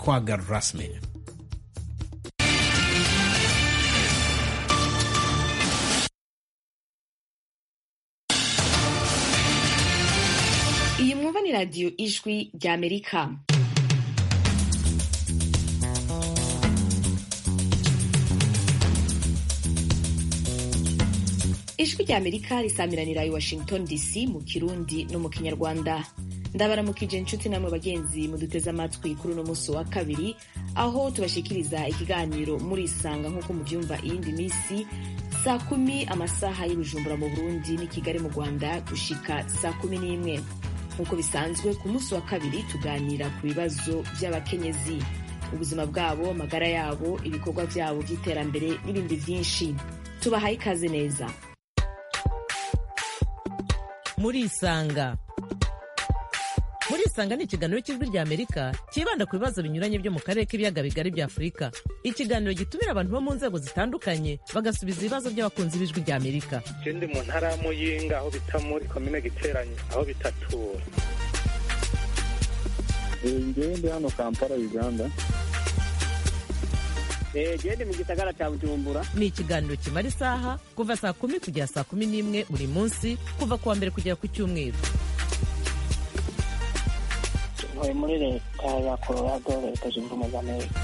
twaga rasmi. iyi mwumva ni radiyo ijwi ry'amerika ijwi ry'amerika risamiranira i washington dc mu kirundi no mu kinyarwanda ndabaramukije inshuti namwe bagenzi muduteze amatwi kuri uno munsi wa kabiri aho tubashikiriza ikiganiro murisanga nk'uko mubyumva iyindi minsi saa kumi amasaha y'ubujumbura mu burundi n'i kigali mu rwanda gushika saa kumi n'imwe nk'uko bisanzwe ku munsi wa kabiri tuganira ku bibazo by'abakenyezi ubuzima bwabo amagara yabo ibikorwa byabo by'iterambere n'ibindi byinshi tubahaye ikaze neza murisanga murisanga ni ikiganiro cy'ijwi ry'amerika cyibanda ku bibazo binyuranye byo mu karere k'ibiyaga bigari bya afurika ikiganiro gitumira abantu bo mu nzego zitandukanye bagasubiza ibibazo by'abakunzi b'ijwi ry'amerika je ndi mu ntara ya muyinga aho bita muri komine giteranyi aho bitatura ngewe ndi hano kampala uganda gende mu gisagara cya bujumbura ni ikiganiro kimara isaha kuva saa kumi kugera saa kumi n'imwe buri munsi kuva ku wa mbere kugera ku cyumweru ntuye muri leta ya colorado leta zunze ubumwe za amerika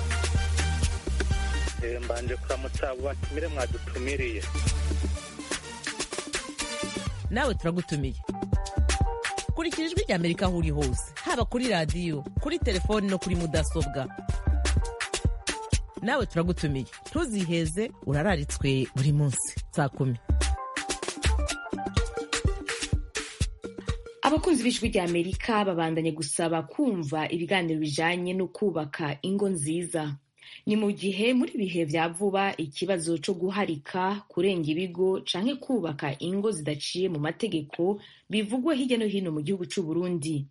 Eh, mbanje kuramutsa abo batumire mwadutumiriye nawe turagutumiye kurikira ijwi ry'amerika aho uri hose haba kuri radiyo kuri telefoni no kuri mudasobwa nawe turagutumiye ntuziheze urararitswe buri munsi saa kumi abakunzi b'ijwi rya amerika babandanye gusaba kumva ibiganiro bijanye no kubaka ingo nziza ni mu gihe muri bihe vya vuba ikibazo co guharika kurenga ibigo canke kubaka ingo zidaciye mu mategeko bivugwa hirya no hino mu gihugu c'u Burundi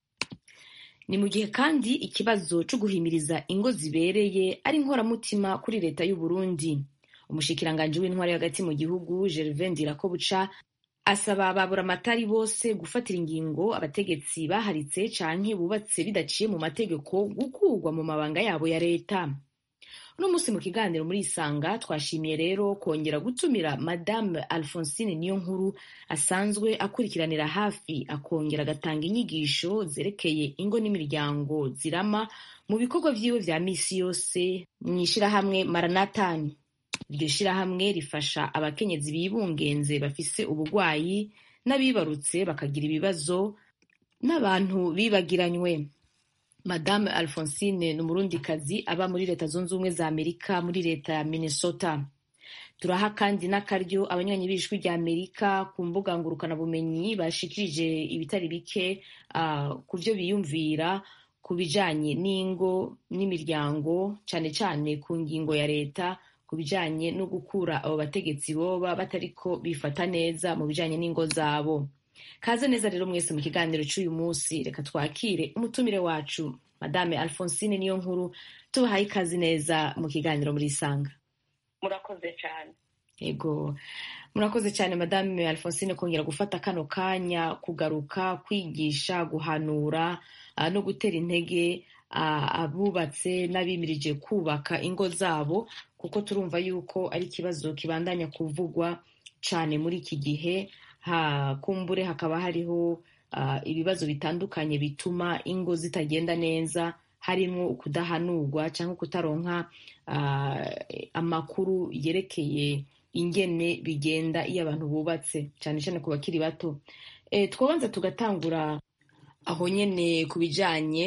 ni mu gihe kandi ikibazo co guhimiriza ingo zibereye ari inkoramutima kuri leta y'u Burundi umushikiranganji w'intwari hagati mu gihugu Gervais Ndirakobuca asaba ababuramatari bose gufatira ingingo abategetsi baharitse canke bubatse bidaciye mu mategeko gukurwa mu mabanga yabo ya leta uno munsi mu kiganiro muri isanga twashimiye rero kongera gutumira madame alphonsine niyo nkuru asanzwe akurikiranira hafi akongera agatanga inyigisho zerekeye ingo n'imiryango zirama mu bikorwa vyiwe vya misi yose mw'ishirahamwe maranatani iryo shirahamwe rifasha abakenyezi bibungenze bafise ubugwayi n'abibarutse bakagira ibibazo n'abantu bibagiranywe madame alphonsine ni umurundikazi aba muri leta zunze ubumwe za amerika muri leta ya minnesota turaha kandi n'akaryo abanywanyi b'ijwi rya amerika ku mbuga ngurukanabumenyi bashikirije ibitari bike uh, ku vyo biyumvira ku bijanye n'ingo n'imiryango cane cane ku ngingo ya leta ku bijanye no gukura abo bategetsi boba batariko bifata neza mu bijanye n'ingo zabo kaze neza rero mwese mu kiganiro c'uyu munsi reka twakire umutumire wacu madame alphonsine niyo nkuru tubahaye ikaze neza mu kiganiro muri isanga murakoze cyane yego murakoze cyane madame alphonsine kongera gufata kano kanya kugaruka kwigisha guhanura uh, no gutera intege uh, abubatse n'abimirije kubaka ingo zabo kuko turumva yuko ari ikibazo kibandanya kuvugwa cyane muri iki gihe ha kumbure hakaba hariho uh, ibibazo bitandukanye bituma ingo zitagenda neza harimo ukudahanurwa cyangwa kutaronka uh, amakuru yerekeye ingene bigenda iyo abantu bubatse cyane cyane ku bakiri bato e, twabanza tugatangura aho nyene ku bijanye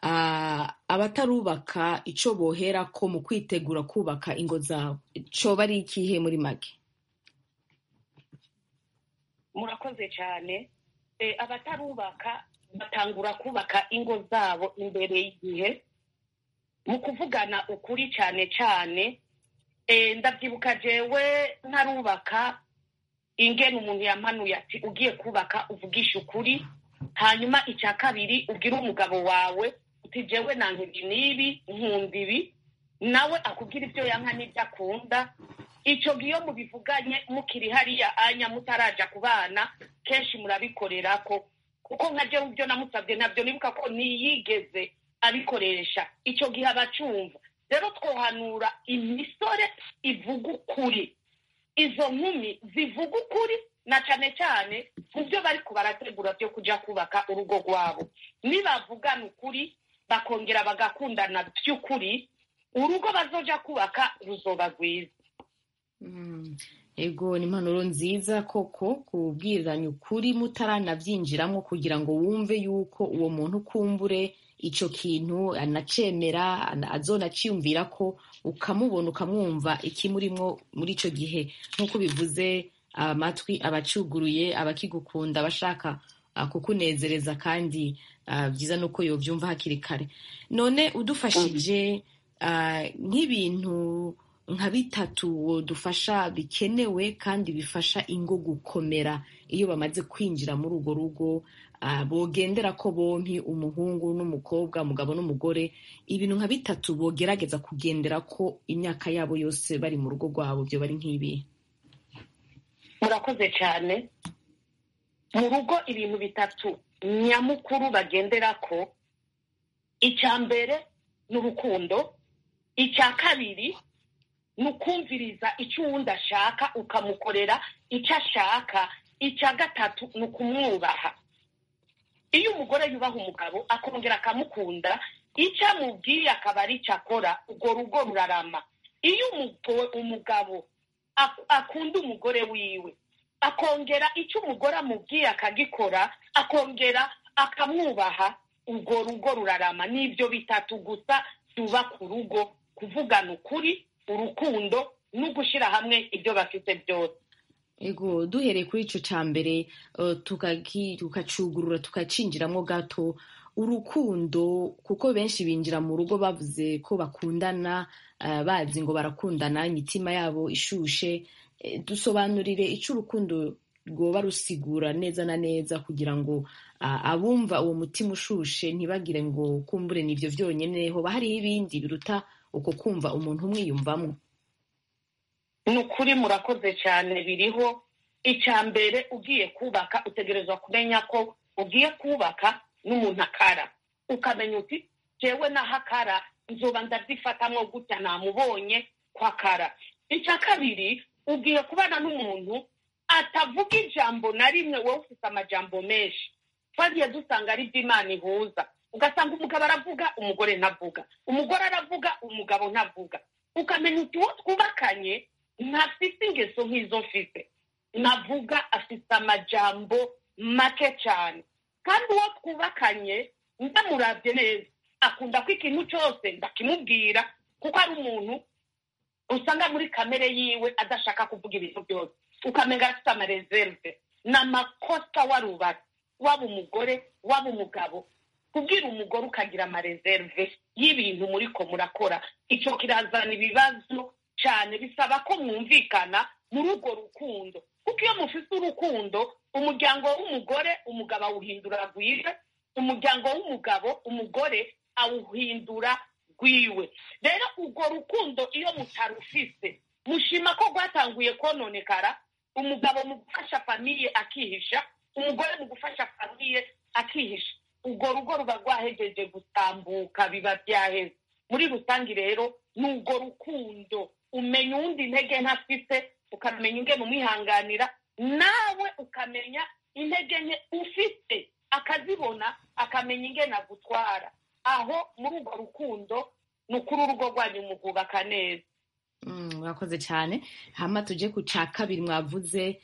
uh, abatarubaka ico boherako mu kwitegura kubaka ingo zabo coba ari ikihe muri make murakoze cyane abatarubaka batangura kubaka ingo zabo imbere y'igihe mu kuvugana ukuri cyane cyane ndabyibuka jewe ntarubaka ingene umuntu yamanuye ati ugiye kubaka uvugisha ukuri hanyuma icya kabiri ubwire umugabo wawe uti jewe nanka ibi n'ibi nkunda ibi nawe akubwira ibyo yanka n'ibyo akunda icyo gihe iyo mubivuganye mukiri hariya anya mutaraja ku bana kenshi murabikorera ko kuko nka jewe ibyo namusabye nabyo nibuka ko ntiyigeze abikoresha icyo gihe abacumva rero twohanura imisore ivuga ukuri izo nkumi zivuga ukuri na cyane cyane mu byo bari barategura byo kujya kubaka urugo rwabo nibavugana ukuri bakongera bagakundana by'ukuri urugo bazoja kubaka ruzoba rwiza ego ni impanuro nziza koko kubwiranya ukuri mutaranabyinjiramo kugira ngo wumve yuko uwo muntu ukumbure icyo kintu anacemera azonaciyumvira ko ukamubona ukamwumva ikimurimo muri icyo gihe nk'uko bivuze amatwi abacuguruye abakigukunda abashaka kukunezereza kandi byiza ni uko yobyumva hakiri kare none udufashije nk'ibintu nka bitatu dufasha bikenewe kandi bifasha ingo gukomera iyo bamaze kwinjira muri urwo rugo bogendera ko bompi umuhungu n'umukobwa umugabo n'umugore ibintu nka bitatu bogerageza kugendera ko imyaka yabo yose bari mu rugo rwabo byo bari nk'ibi murakoze cyane mu rugo ibintu bitatu nyamukuru bagendera ko icya mbere ni urukundo icya kabiri ni ukumviriza icyo uwundi ashaka ukamukorera icyo ashaka icya gatatu ni ukumwubaha iyo umugore yubaha umugabo akongera akamukunda icyo amubwiye akaba ari icyo akora urwo rugo rurarama iyo umugabo akunda umugore wiwe akongera icyo umugore amubwiye akagikora akongera akamwubaha urwo rugo rurarama n'ibyo bitatu gusa byubaka urugo kuvugana ukuri urukundo no gushyira hamwe ibyo bafite byose ego duhereye kuri icyo cya mbere tukacugurura tukacinjiramo gato urukundo kuko benshi binjira mu rugo bavuze ko bakundana bazi ngo barakundana imitima yabo ishushe dusobanurire icyo urukundo rwoba rusigura neza na neza kugira ngo abumva uwo mutima ushushe ntibagire ngo kumbure nibyo byonyine hoba hariho ibindi biruta uko kumva umuntu umwiyumvamo ni ukuri murakoze cyane biriho icya mbere ugiye kubaka utegerezwa kumenya ko ugiye kubaka n'umuntu akara ukamenya uti jewe naho akara nzoba ndabyifatamo gutya namubonye ko akara icya kabiri ugiye kubana n'umuntu atavuga ijambo na rimwe wowe ufite amajambo menshi twagiye dusanga ari Imana ihuza ugasanga umugabo aravuga umugore ntavuga umugore aravuga umugabo ntavuga ukamenya uti uwo twubakanye ntafite ingeso nk'izo mfite navuga afite amajambo make cyane kandi uwo twubakanye ndamurabye neza akunda ko ikintu cyose ndakimubwira kuko ari umuntu usanga muri kamere yiwe adashaka kuvuga ibintu byose ukamenya afite amarezerve ni amakosa warubatse waba umugore waba umugabo kubwira umugore ukagira amarezerve y'ibintu muri ko murakora icyo kirazana ibibazo cyane bisaba ko mwumvikana muri urwo rukundo kuko iyo mufite urukundo umuryango w'umugore umugabo awuhindura rwiwe umuryango w'umugabo umugore awuhindura rwiwe rero urwo rukundo iyo mutarufise mushima ko rwatanguye kononekara umugabo mu gufasha famiye akihisha umugore mu gufasha famiye akihisha urwo rugo ruba rwahegeje gutambuka biba byaheze muri rusange rero ni urwo rukundo umenya uwundi intege ntafite ukamenya ingene umwihanganira nawe ukamenya intege nke ufite akazibona akamenya ingene agutwara aho muri urwo rukundo ni ukuri urugo rwanyu mugubaka neza murakoze cyane hama tujye ku cya kabiri mwavuze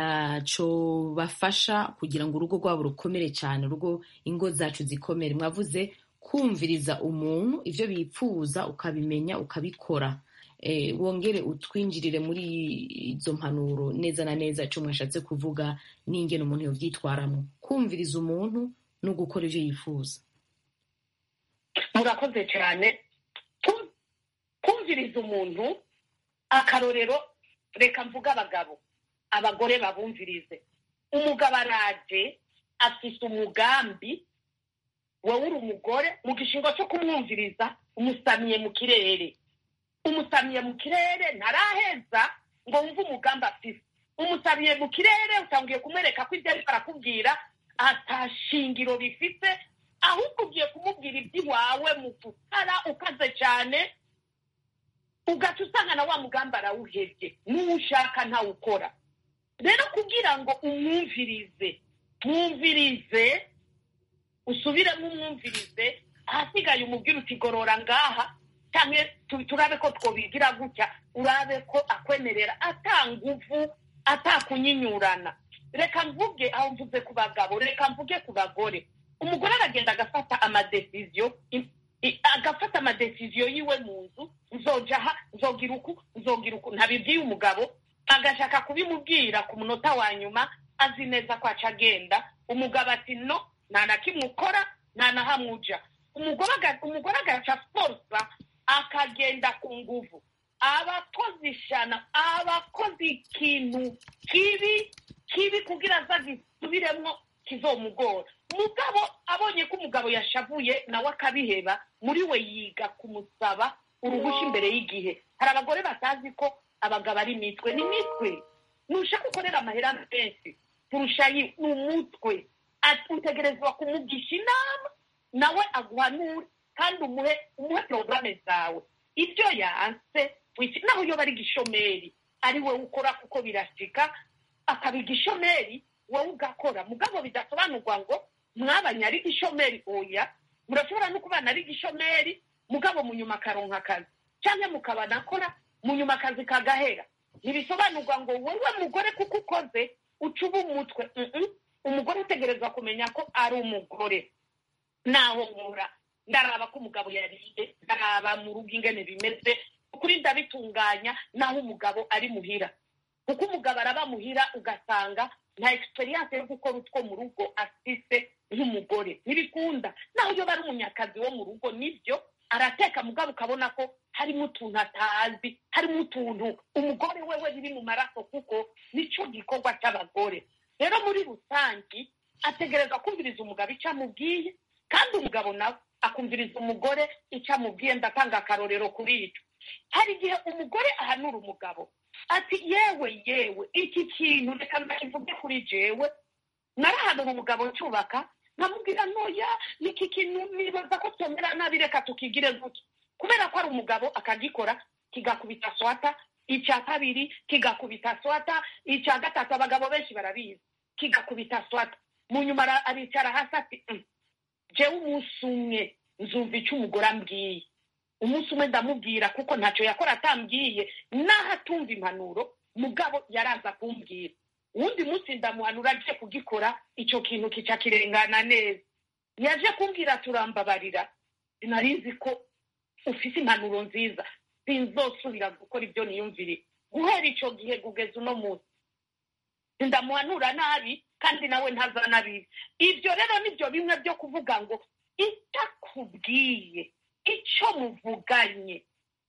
cyo bafasha kugira ngo urugo rwabo rukomere cyane urugo ingo zacu zikomere mwavuze kumviriza umuntu ibyo bipfuza ukabimenya ukabikora wongere utwinjirire muri izo mpanuro neza na neza icyo mwashatse kuvuga n'ingene umuntu yabyitwaramo kumviriza umuntu no gukora ibyo yifuza murakoze cyane kumviriza umuntu akarorero reka mvuge abagabo abagore babumvirize umugabo araje afite umugambi wowe uri umugore mu gishingo cyo kumwumviriza umusamiye mu kirere umusamiye mu kirere ntaraheza ngo wumve umugambi afite umusamiye mu kirere utangiye kumwereka ko ibyo ariko arakubwira atashingiro bifite ahubwo ugiye kumubwira iby'iwawe mu gutara ukaze cyane ugaca usanga na wa mugambi arawuhebye n'uwo ushaka ntawukora rero kugira ngo umwumvirize mwumvirize usubiremo umwumvirize ahasigaye umubwira uti gorora ngaha cyangwa turabe ko twobigira gutya urabe ko akwemerera atanguvu atakunyinyurana reka mvuge aho mvuze ku bagabo reka mvuge ku bagore umugore aragenda agafata amadesiziyo agafata amadesiziyo yiwe mu nzu nzoja aha nzogira uku nzogira uku ntabibwiye umugabo agashaka kubimubwira ku munota wa nyuma azi neza ko aca agenda umugabo ati no nta na kimwe ukora nta na hamwe uja umugore agaca forsa akagenda ku nguvu abakoze ishana abakoze ikintu kibi kibi kugira aza gisubiremo kizomugora umugabo abonye ko umugabo yashavuye nawe akabiheba muri we yiga kumusaba uruhushya imbere y'igihe hari abagore batazi ko abagabo ari imitwe ni imitwe ntushaka ukorera amahera menshi kurusha ni umutwe utegerezwa kumugisha inama nawe aguhanure kandi umuhe umuhe porogaramu zawe ibyo yanse naho iyo bari gishomeri ari wowe ukora kuko birasika akaba igishomeri wowe ugakora mugabo bidasobanurwa ngo mwabanye ari igishomeri oya murashobora no kubana ari igishomeri mugabo mu nyuma akaronka akazi cyangwa mukabana akora mu nyuma akazi kagahera ntibisobanurwa ngo wowe mugore kuko ukoze uca uba umutwe umugore utegerezwa kumenya ko ari umugore naho nkura ndaraba ko umugabo yariye ndaraba mu rugo ingene bimeze ukuri ndabitunganya naho umugabo ari muhira kuko umugabo araba muhira ugasanga nta egisperiyanse yo gukora utwo mu rugo afise nk'umugore ntibikunda naho iyo bari umunyakazi wo mu rugo nibyo arateka mugabo ukabona ko harimo utuntu atazi harimo utuntu umugore wewe biri mu maraso kuko nicyo gikorwa cy'abagore rero muri rusange ategereza kumviriza umugabo icyo amubwiye kandi umugabo nawe akumviriza umugore icyo amubwiye ndatanga akarorero kuri icyo hari igihe umugore ahanura umugabo ati yewe yewe iki kintu reka ndakivuge kuri jewe narahanura umugabo cyubaka nkamubwira ntoya niki kintu nibaza ko twemera nabi reka tukigire gutya kubera ko ari umugabo akagikora kigakubita swata icya kabiri kigakubita swata icya gatatu abagabo benshi barabizi kigakubita swata mu nyuma aricara hasi ati jewe umunsi umwe nzumva icyo umugore ambwiye umunsi umwe ndamubwira kuko ntacyo yakora atambwiye naho atumva impanuro mugabo yaraza kumbwira uwundi munsi ndamuhanura agiye kugikora icyo kintu kica kirengana neza yaje kumbwira turambabarira sinarizi ko ufite impanuro nziza sinzosubira gukora ibyo niyumvire guhera icyo gihe kugeza uno munsi ndamuhanura nabi kandi nawe ntazanabizi ibyo rero nibyo bimwe byo kuvuga ngo itakubwiye icyo muvuganye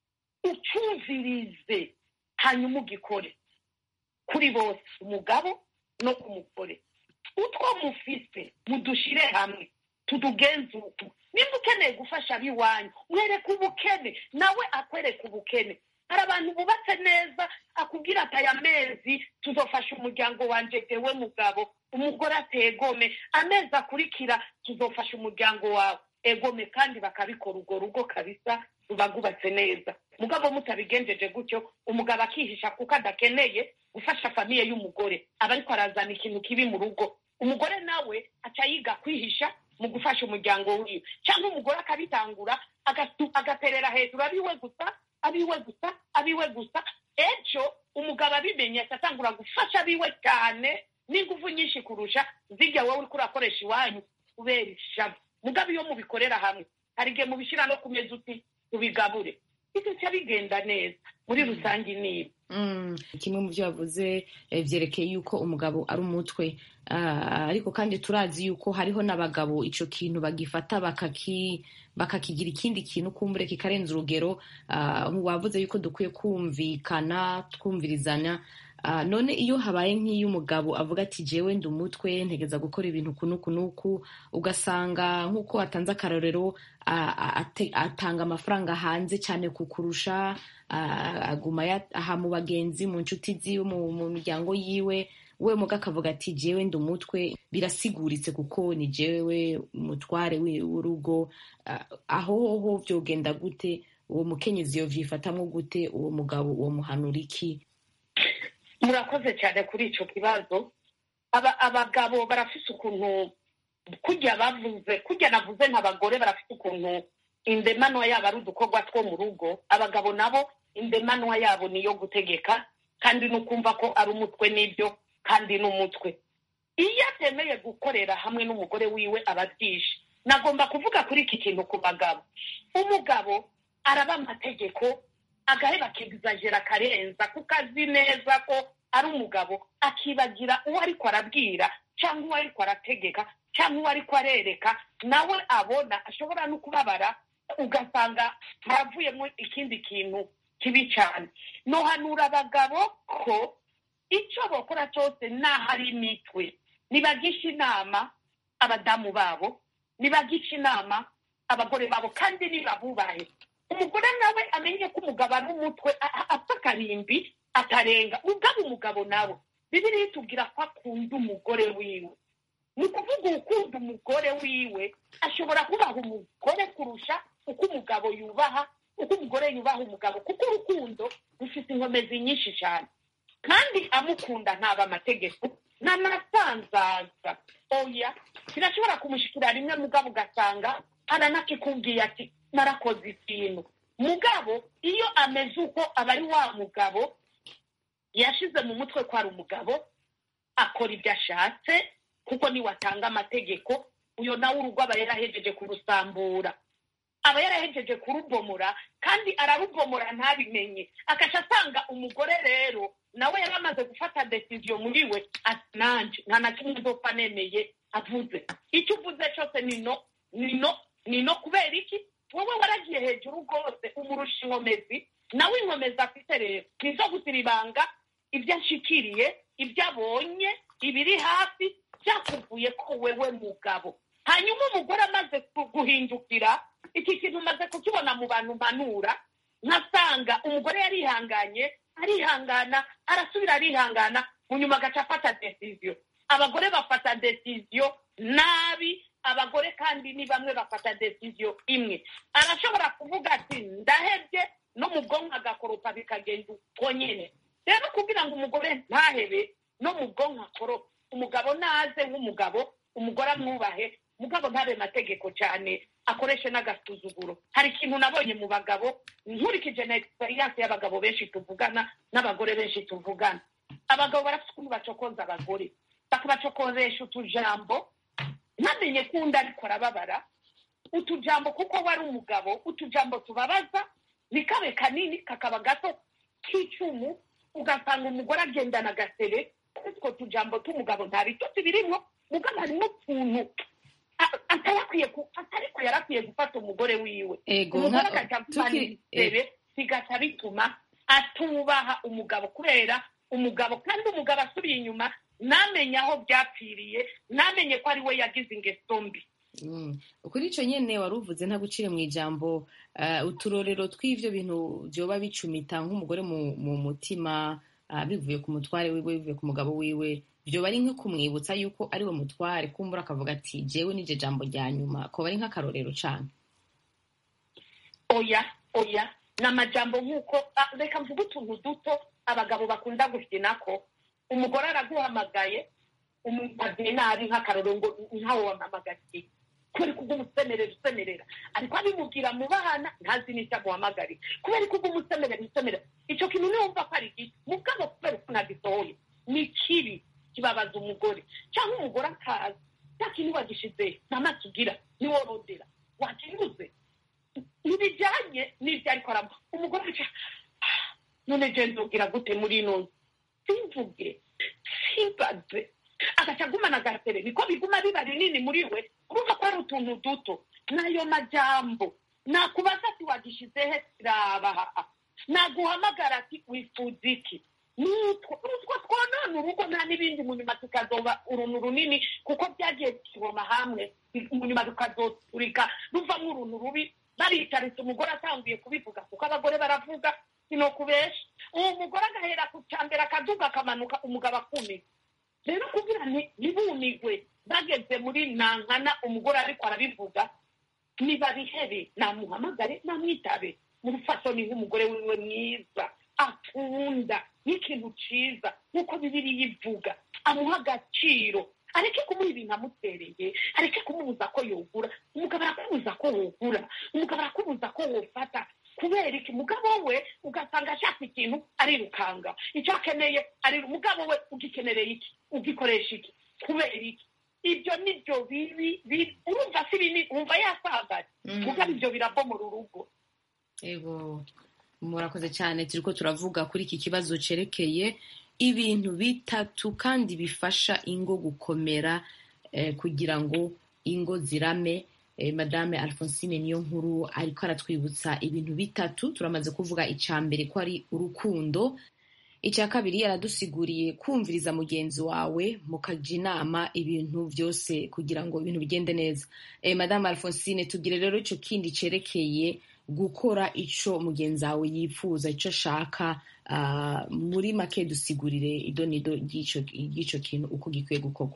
ucyumvirize hanyuma ugikore kuri bose umugabo no ku mugore utwo mufise mudushyire hamwe tudugenzuke nimba ukeneye gufasha ab'iwanyu mwereke ubukene nawe akwereka ubukene hari abantu bubatse neza akubwira ati aya mezi tuzofasha umuryango wanjye dewe mugabo umugore ategome amezi akurikira tuzofasha umuryango wawe egome kandi bakabikora urwo rugo kabisa ruba rwubatse neza mugabo mutabigenjeje gutyo umugabo akihisha kuko adakeneye gufasha famiye y'umugore aba ariko arazana ikintu kibi mu rugo umugore nawe aca yiga kwihisha mu gufasha umuryango wiwe cyangwa umugore akabitangura agaterera hejuru abiwe gusa abiwe gusa abiwe gusa ejo umugabo abimenye atangura gufasha abiwe cyane n'ingufu nyinshi kurusha zijya wowe uri urakoresha iwanyu kubera ishavu mugabo iyo mubikorera hamwe hari igihe mubishyira no ku meza uti tubigabure biduca bigenda neza muri rusange ni ibi kimwe mu byo bavuze byerekeye yuko umugabo ari umutwe ariko kandi turazi yuko hariho n'abagabo icyo kintu bagifata bakakigira ikindi kintu kumbure kikarenza urugero wavuze yuko dukwiye kumvikana twumvirizanya none iyo habaye nk'iyo umugabo avuga ati jewe ndi umutwe ntegeza gukora ibintu kunuku nuku ugasanga nk'uko atanze akarorero atanga amafaranga hanze cyane kukurusha aguma aha mu bagenzi mu nshuti ziwe mu miryango yiwe we muga akavuga ati jewe ndi umutwe birasiguritse kuko ni jewe umutware wi- w'urugo Ah, aho hoho vyogenda gute uwo mukenyezi yovyifatamwo gute uwo mugabo uwo muhanura iki murakoze cyane kuri icyo kibazo Aba- abagabo barafise ukuntu kurya bavuze kurya navuze nk'abagore barafite ukuntu indemanwa yabo ari udukorwa two mu rugo abagabo nabo indemanwa yabo ni iyo gutegeka kandi no kumva ko ari umutwe n'ibyo kandi n'umutwe iyo atemeye gukorera hamwe n'umugore wiwe aba abyishe nagomba kuvuga kuri iki kintu ku bagabo umugabo araba amategeko agaheba akegizajera akarenza kuko azi neza ko ari umugabo akibagira uwo ariko arabwira cyangwa uwo ariko arategeka cyangwa uwo ariko arereka nawe abona ashobora no kubabara ugasanga haravuyemo ikindi kintu kibi cyane nohanura abagabo ko icyo bakora cyose naho ari imitwe nibagisha inama abadamu babo nibagisha inama abagore babo kandi nibabubahe umugore nawe amenye ko umugabo ari umutwe a- a- apfa akarimbi atarenga ubwabo umugabo nawe bibiriya itubwira ko akunda umugore wiwe ni ukuvuga ukunda umugore wiwe ashobora kubaha umugore kurusha uko umugabo yubaha uko umugore yubaha umugabo kuko urukundo rufite inkomezi nyinshi cyane kandi amukunda ntaba amategeko n'amasanzaza oya kirashobora kumushikira rimwe mugabo ugasanga aranakikubwiye ati narakoze ikintu mugabo iyo ameze uko aba ari wa mugabo yashize mu mutwe ko ari umugabo akora ibyo ashatse kuko niwe atanga amategeko uyo nawe urugo aba yarahejeje kurusambura aba yarahejeje kurubomora kandi ararubomora ntabimenye agaca asanga umugore rero nawe yari amaze gufata desiziyo muri we ati nanje nta na kimwe nzopfa nemeye avuze icyo uvuze cyose ni no ni no ni no kubera iki wowe waragiye hejuru rwose umurusha inkomezi nawe inkomezi afite rero ni izo gusira ibanga ibyo ashikiriye ibyo abonye ibiri hafi byakuvuye ko wewe mugabo hanyuma umugore amaze ku- guhindukira iki kintu umaze kukibona mu bantu mpanura nkasanga umugore yarihanganye arihangana arasubira arihangana mu nyuma agaca afata desiziyo abagore bafata desiziyo nabi abagore kandi ni bamwe bafata desiziyo imwe arashobora kuvuga ati ndahebye no mu bwonko agakoropa bikagenda uko nyine rero kugira ngo umugore ntahebe no mu bwonko akoropa umugabo naze nk'umugabo umugore amwubahe mugabo ntabe mategeko cyane akoreshe n'agasuzuguro hari ikintu nabonye mu bagabo nkurikije na experience y'abagabo benshi tuvugana n'abagore benshi tuvugana abagabo barafite ukuntu bacokoza abagore bakabacokozesha utujambo ntamenye ko undi ariko arababara utujambo kuko wari umugabo utujambo tubabaza nikabe kanini kakaba gato k'icumu ugasanga umugore agendana agasebe utwo tujambo tw'umugabo nta bitotsi birimo mugabo harimo utuntu a- atarakwiye ku- atariko yarakwiye gufata umugore wiwe ego umugore nka- agaca tuki- amusebe bigaca bituma atubaha umugabo kubera umugabo kandi umugabo asubiye inyuma namenye aho byapfiriye namenye ko ari we yagize ingeso mbi Mm. kuri icyo nyine wari uvuze nta gucire mu ijambo eh, uturorero tw'ibyo bintu byoba bicumita nk'umugore mu, mu mutima ah, bivuye ku mutware wiwe bivuye ku mugabo wiwe byoba ari nko kumwibutsa yuko ari we mutware kumbura akavuga ati jewe n'iryo jambo rya nyuma koba ari nk'akarorero cyane oya oya ni amajambo nk'uko ah, reka mvuge utuntu duto abagabo bakunda gukina ko umugore araguhamagaye umubaziye nabi nk'akarorero ngo ntawe wampamagariye kubera ko umusemerera usemerera ariko abimubwira mu bahana ntazi n'icyo amuhamagariye kubera ko umusemerera usemerera icyo kintu niwumva ko ari gito mu bwabo kubera ko nagisohoye ni kibi kibabaza umugore cyangwa umugore akaza cya kintu wagishize nta maso ugira niworodera wakibuze ntibijyanye n'ibyo ariko aramuha umugore aca "Ah, none je nzobwira gute muri ino nzu simvuge simbaze agaca agumana agasebe niko biguma biba binini muri we urumva ko ari utuntu duto n'ayo majambo nakubaza ati wagishize he sirabaha naguhamagara ati wifuza iki nutwo utwo twonona urugo nta n'ibindi mu nyuma tukazoba uruntu runini kuko byagiye kiboma hamwe mu nyuma tukazoturika ruvamo uruntu rubi baritaritse umugore atanguye kubivuga kuko abagore baravuga sino kubesha uwo mugore agahera ku cya mbere akaduga akamanuka umugabo akumiza rero kugira ni ntibunigwe bageze muri nankana umugore ariko arabivuga nibabihebe namuhamagare namwitabe murufasoni nk'umugore wiwe mwiza akunda n'ikintu ciza nk'uko bibiriya ivuga amuha agaciro areke kumuha ibintu amutereye areke kumubuza ko yogura umugabo arakubuza ko wogura umugabo arakubuza ko wofata kubera iki umugabo we ugasanga ashaka ikintu arirukanga icyo akeneye ari umugabo we ugikenereye iki ugikoresha iki kubera iki ibyo nibyo bibi bibi urumva si bini wumva yasagaye mugabo ibyo birabomora urugo ego murakoze cyane turiko turavuga kuri iki kibazo cerekeye ibintu bitatu kandi bifasha ingo gukomera eh, kugira ngo ingo zirame eh, madame alphonsine niyo nkuru ariko aratwibutsa ibintu bitatu turamaze kuvuga icya mbere ko ari urukundo icya kabiri yaradusiguriye kumviriza mugenzi wawe mukajya inama ibintu byose kugira ngo ibintu bigende neza eh, madame alphonsine tugire rero icyo kindi cerekeye gukora icyo mugenzi wawe yifuza icyo ashaka ah, muri make dusigurire idonido ry'icyo kintu uko gikwiye gukorwa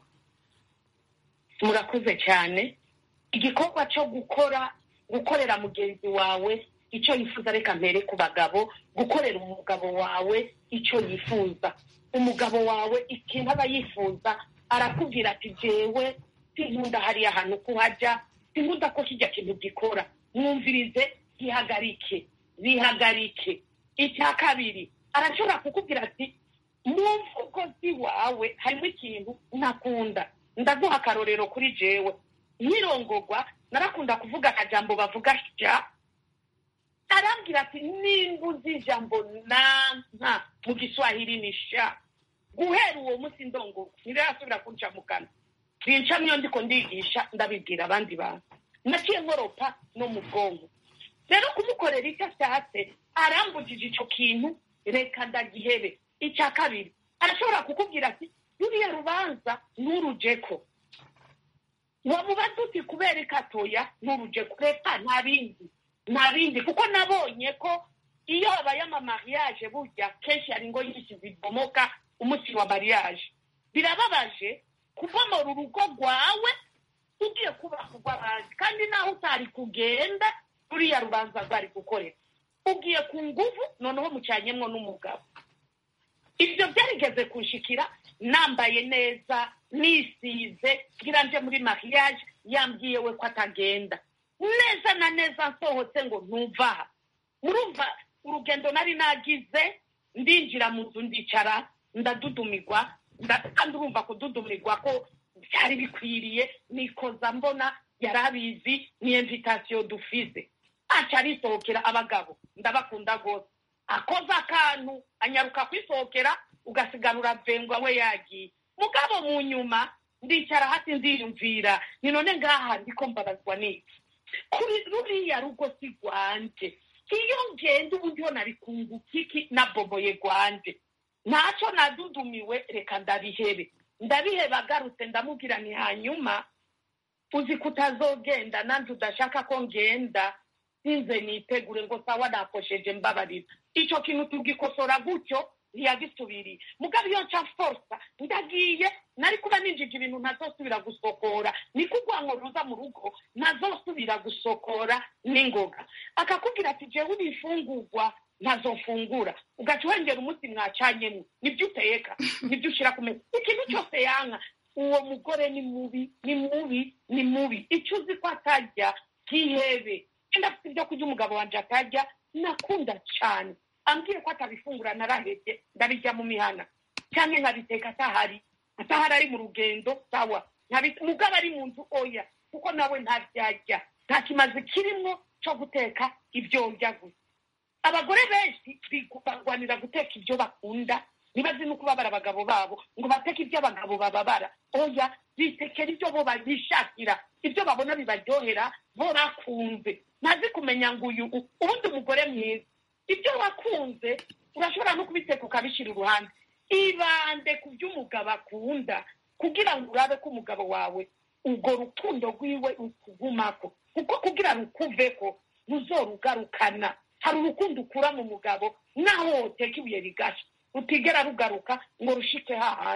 murakoze cyane igikorwa cyo gukora gukorera mugenzi wawe icyo yifuza reka mbere ku bagabo gukorera umugabo wawe icyo yifuza umugabo wawe ikintu aba yifuza arakubwira ati jewe sinkunda hariya hantu kuhajya sinkunda ko kijya kintu gikora mwumvirize gihagarike bihagarike icya kabiri arashobora kukubwira ati mu mvugo z'iwawe harimo ikintu ntakunda ndaguha akarorero kuri jewe nkirongogwa narakunda kuvuga akajambo bavuga sha arambwira ati nimba uzi ijambo nanka mu giswahili ni sha guhera uwo munsi ndongogwa ntirasubira kunca mu kanwa binca niyo ndiko ndigisha ndabibwira abandi bantu naciye nkoropa no mu bwonko rero kumukorera icyo ashatse arambujije icyo kintu reka ndagihebe icya kabiri arashobora kukubwira ati ruriya rubanza nturujeko wamubaza uti kubera ikatoya nturujeko reka nta bindi nta bindi kuko nabonye ko iyo habaye amamariyaje burya kenshi hari ingo nyinshi zibomoka umunsi wa mariyaje birababaje kubomora urugo rwawe ugiye kubaka urw'abandi kandi naho utari kugenda ruriya rubanza rwari gukorera ugiye ku nguvu noneho mucanyemwo n'umugabo ibyo byarigeze kunshikira nambaye neza nisize ngira nje muri mariage yambwiye we ko atagenda neza na neza nsohotse ngo ntuvaha murumva urugendo nari nagize ndinjira mu nzu ndicara ndadudumirwa kandi urumva kududumirwa ko byari bikwiriye nikoza mbona yari abizi ni invitasiyo dufize aca arisohokera abagabo ndabakunda rwose akoze akantu anyaruka kwisohokera ugasigara uravengwa we yagiye mugabo mu nyuma ndicara hasi ndiyumvira ni none ngaha ndiko mbabazwa n'iki kuri ruriya rugo si rwanje iyo ngenda ubu ndiho nari kunguka iki naboboye rwanje ntacyo nadudumiwe reka ndabihebe ndabihebe agarutse ndamubwira ni hanyuma uzi ko utazogenda nanjye udashaka ko ngenda sinze nitegure ngo sawa nakosheje mbabarira icyo kintu tugikosora gutyo ntiyagisubiriye mugabo iyo nca forsa ndagiye nari kuba ninjije ibintu ntazosubira gusokora niko urwango ruza mu rugo ntazosubira gusokora n'ingoga akakubwira ati jewe ibifungurwa ntazofungura ugaca wengera umunsi mwacanyemo nibyo uteka nibyo ushyira ku meza ikintu cyose yanka uwo mugore ni mubi ni mubi ni mubi icyo uzi ko atajya kihebe wenda afite ibyo kurya umugabo wanjye atajya nakunda cyane ambwiye ko atabifungura narahebye ndabijya mu mihana cyangwa nkabiteka atahari atahari ari mu rugendo sawa mugabo ari mu nzu oya kuko nawe ntabyajya nta kimazi kirimo cyo guteka ibyo njya gusa abagore benshi barwanira guteka ibyo bakunda ntibazi no kubabara abagabo babo ngo bateke ibyo abagabo bababara oya bitekera ibyo bo bishakira ibyo babona bibaryohera bo bakunze ntazi kumenya ngo uyu ubundi umugore mwiza ibyo wakunze urashobora no kubiteka ukabishyira uruhande ibande ku byo umugabo akunda kugira ngo urabe ko umugabo wawe urwo rukundo rwiwe rukugumako kuko kugira rukuve ko ruzorugarukana hari urukundo ukura mu mugabo naho woteka ibuye rigashya rutigera rugaruka ngo rushike hahandi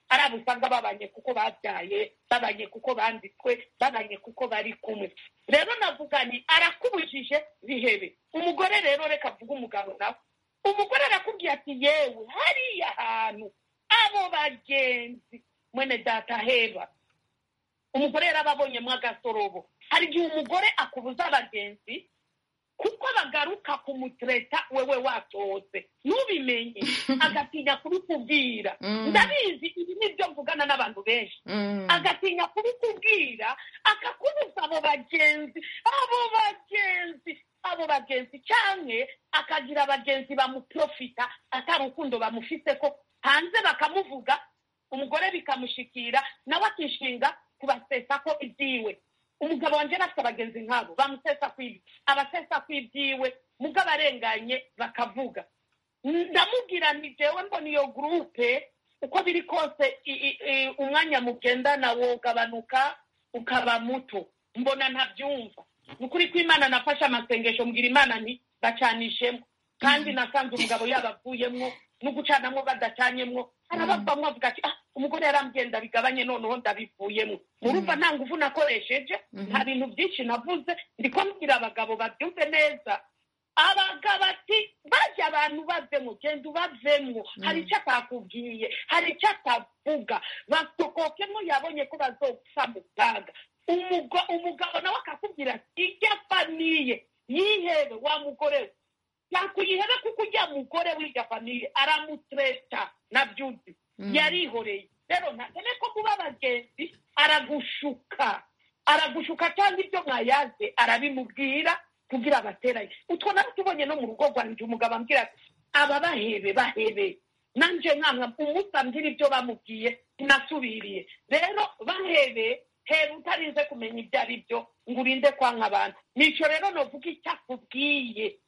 ari abo usanga babanye kuko babyaye babanye kuko banditswe babanye kuko bari kumwe rero navuga ni arakubujije bihebe umugore rero reka avuga umugabo nawe umugore arakubwiye ati yewe hariya hantu abo bagenzi mwene data heba umugore yarababonyemo agasorobo hari igihe umugore akubuza abagenzi kuko bagaruka kumutereta wewe wasohotse ntubimenye agatinya kubikubwira Mm. ndabizi ibi nibyo mvugana n'abantu benshi Mm. agatinya kubikubwira akakubuza abo bagenzi abo bagenzi abo bagenzi cyane akagira abagenzi bamuprofita atari urukundo bamufite ko hanze bakamuvuga umugore bikamushikira nawe akishinga kubasesa ko ibyiwe umugabo wanjye afite abagenzi nk'abo bamusesa ku ibi abasesa ku ibyiwe mugabo arenganye bakavuga ndamubwira nti jewe mbona iyo gurupe uko biri kose i- i- i- umwanya mugendana wogabanuka ukaba muto mbona ntabyumva ni ukuri ko imana nafashe amasengesho mbwira imana nti bacanishemo kandi nasanze umugabo yabavuyemwo no gucanamwo badacanyemwo arabavamwo avuga ati ah umugore yarambwenda bigabanye noneho ndabivuyemwo murumva nta nguvu nakoresheje nta bintu byinshi navuze ndiko mbwira abagabo babyumve neza abagabo ati bajya abantu bavemo genda ubavemo hari icyo atakubwiye hari icyo atavuga basokokemo yabonye ko bazopfa mu kaga Umugo- umugabo nawe akakubwira ati ijya famiye yihebe wa mugore we yakuyihebe kuko ujya mugore w'irya famiye aramutreta nabyuzi yarihoreye rero ntakene ko kuba abagenzi aragushuka aragushuka cyangwa ibyo mwayaze arabimubwira kugira abateranye utwo nawe tubonye no mu rugo rwanjye umugabo ambwira ati aba bahebe bahebe nanjye nkamwa umunsi ambwira ibyo bamubwiye nasubiriye rero bahebe heba utarinze kumenya ibyo ari byo ngo urinde kwanka abantu nicyo rero novuga icyo akubwiye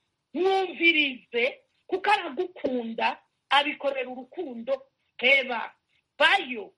mwumvirize kuko aragukunda abikorera urukundo heba bayo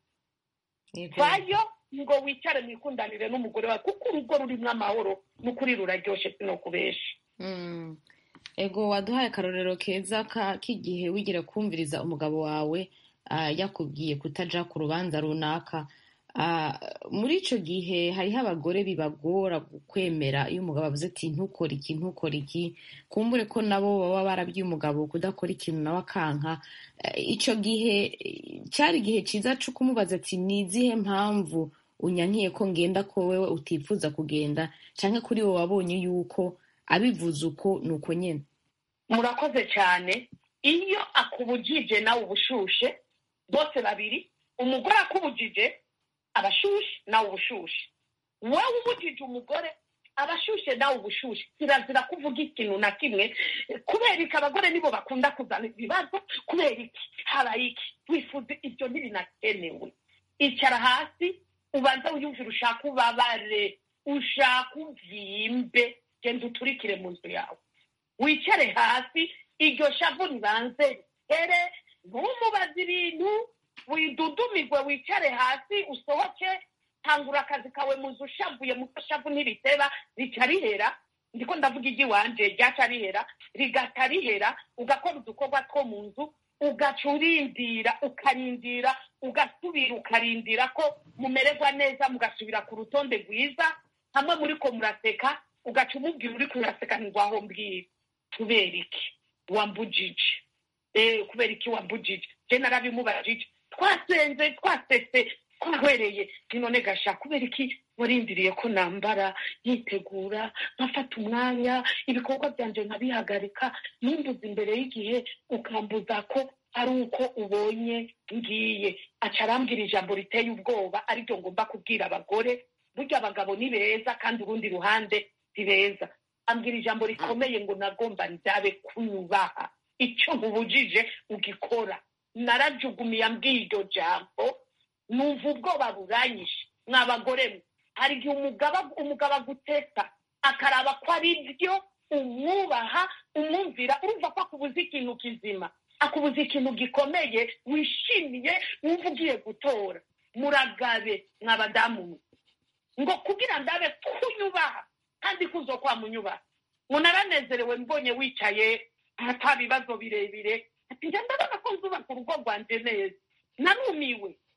Yego. vayo ngo wicare mwikundanire n'umugore wawe kuko urugo rurimo amahoro n'ukuri ruraryoshye sino kubesha Mm. ego waduhaye akarorero keza ka- k'igihe wigira kumviriza umugabo wawe ah, yakubwiye kutaja ku rubanza runaka Ah, muri ico gihe hariho abagore bibagora kwemera iyo umugabo avuze ati ntukore iki ntukore iki kumbure ko nabo baba barabwiye umugabo kudakora ikintu nawe akanka Eh, ico gihe eh, cyari igihe ciza co kumubaza ati ni izihe mpamvu unyankiye ko ngenda ko wewe utifuza kugenda canke kuri wowe wabonye yuko abivuze uko ni uko nyene murakoze cyane iyo akubujije nawe ubushushe bose babiri umugore akubujije abashushe nawe ubushushe wowe ubujije umugore abashushe nawe ubushushe kirazira kuvuga ikintu na kimwe kubera iki abagore nibo bakunda kuzana ibibazo kubera iki habaye iki wifuza ibyo ntibinakenewe icara hasi ubanza wiyumvire ushaka ubabare ushaka ubyimbe genda uturikire mu nzu yawe wicare hasi iryo shavu ribanze rihere ntumubaze ibintu widudumirwe wicare hasi usohoke tangura akazi kawe mu nzu ushavuye mu shavu ntiriteba rica rihera ndiko ndavuga iry'iwanje ryaca rihera rigata rihera ugakora udukorwa two mu nzu ugaca urindira ukarindira ugasubira ukarindira ko mumererwa neza mugasubira ku rutonde rwiza hamwe muri ko muraseka ugaca umubwira uri kuraseka ntirwaho mbwira kubera iki wambujije eh kubera iki wambujije je narabimubajije twasenze twasese twahwereye none gasha kubera iki warindiriye ko nambara yitegura nkafata umwanya ibikorwa byanje nkabihagarika numbuza imbere y'igihe ukambuza ko ari uko ubonye ngiye aca arambwira ijambo riteye ubwoba ariryo ngomba kubwira abagore burya abagabo ni beza kandi urundi ruhande si beza ambwira ijambo rikomeye ngo nagomba ndabe kubaha icyo nkubujije ugikora narajugumiye ambwiye iryo jambo numva ubwoba buranyishe mwabagore mwe hari igihe umugabo umugabo agutesa akaraba ko ari byo umwubaha umwumvira urumva ko akubuza ikintu kizima akubuza ikintu gikomeye wishimiye wumva ugiye gutora muragabe mwabadamu mwe ngo kugira ndabe kunyubaha kandi kuzo kwa munyubaha ngo naranezerewe mbonye wicaye ata bibazo birebire ati njya ndabona ko nzubaka urugo rwanjye neza narumiwe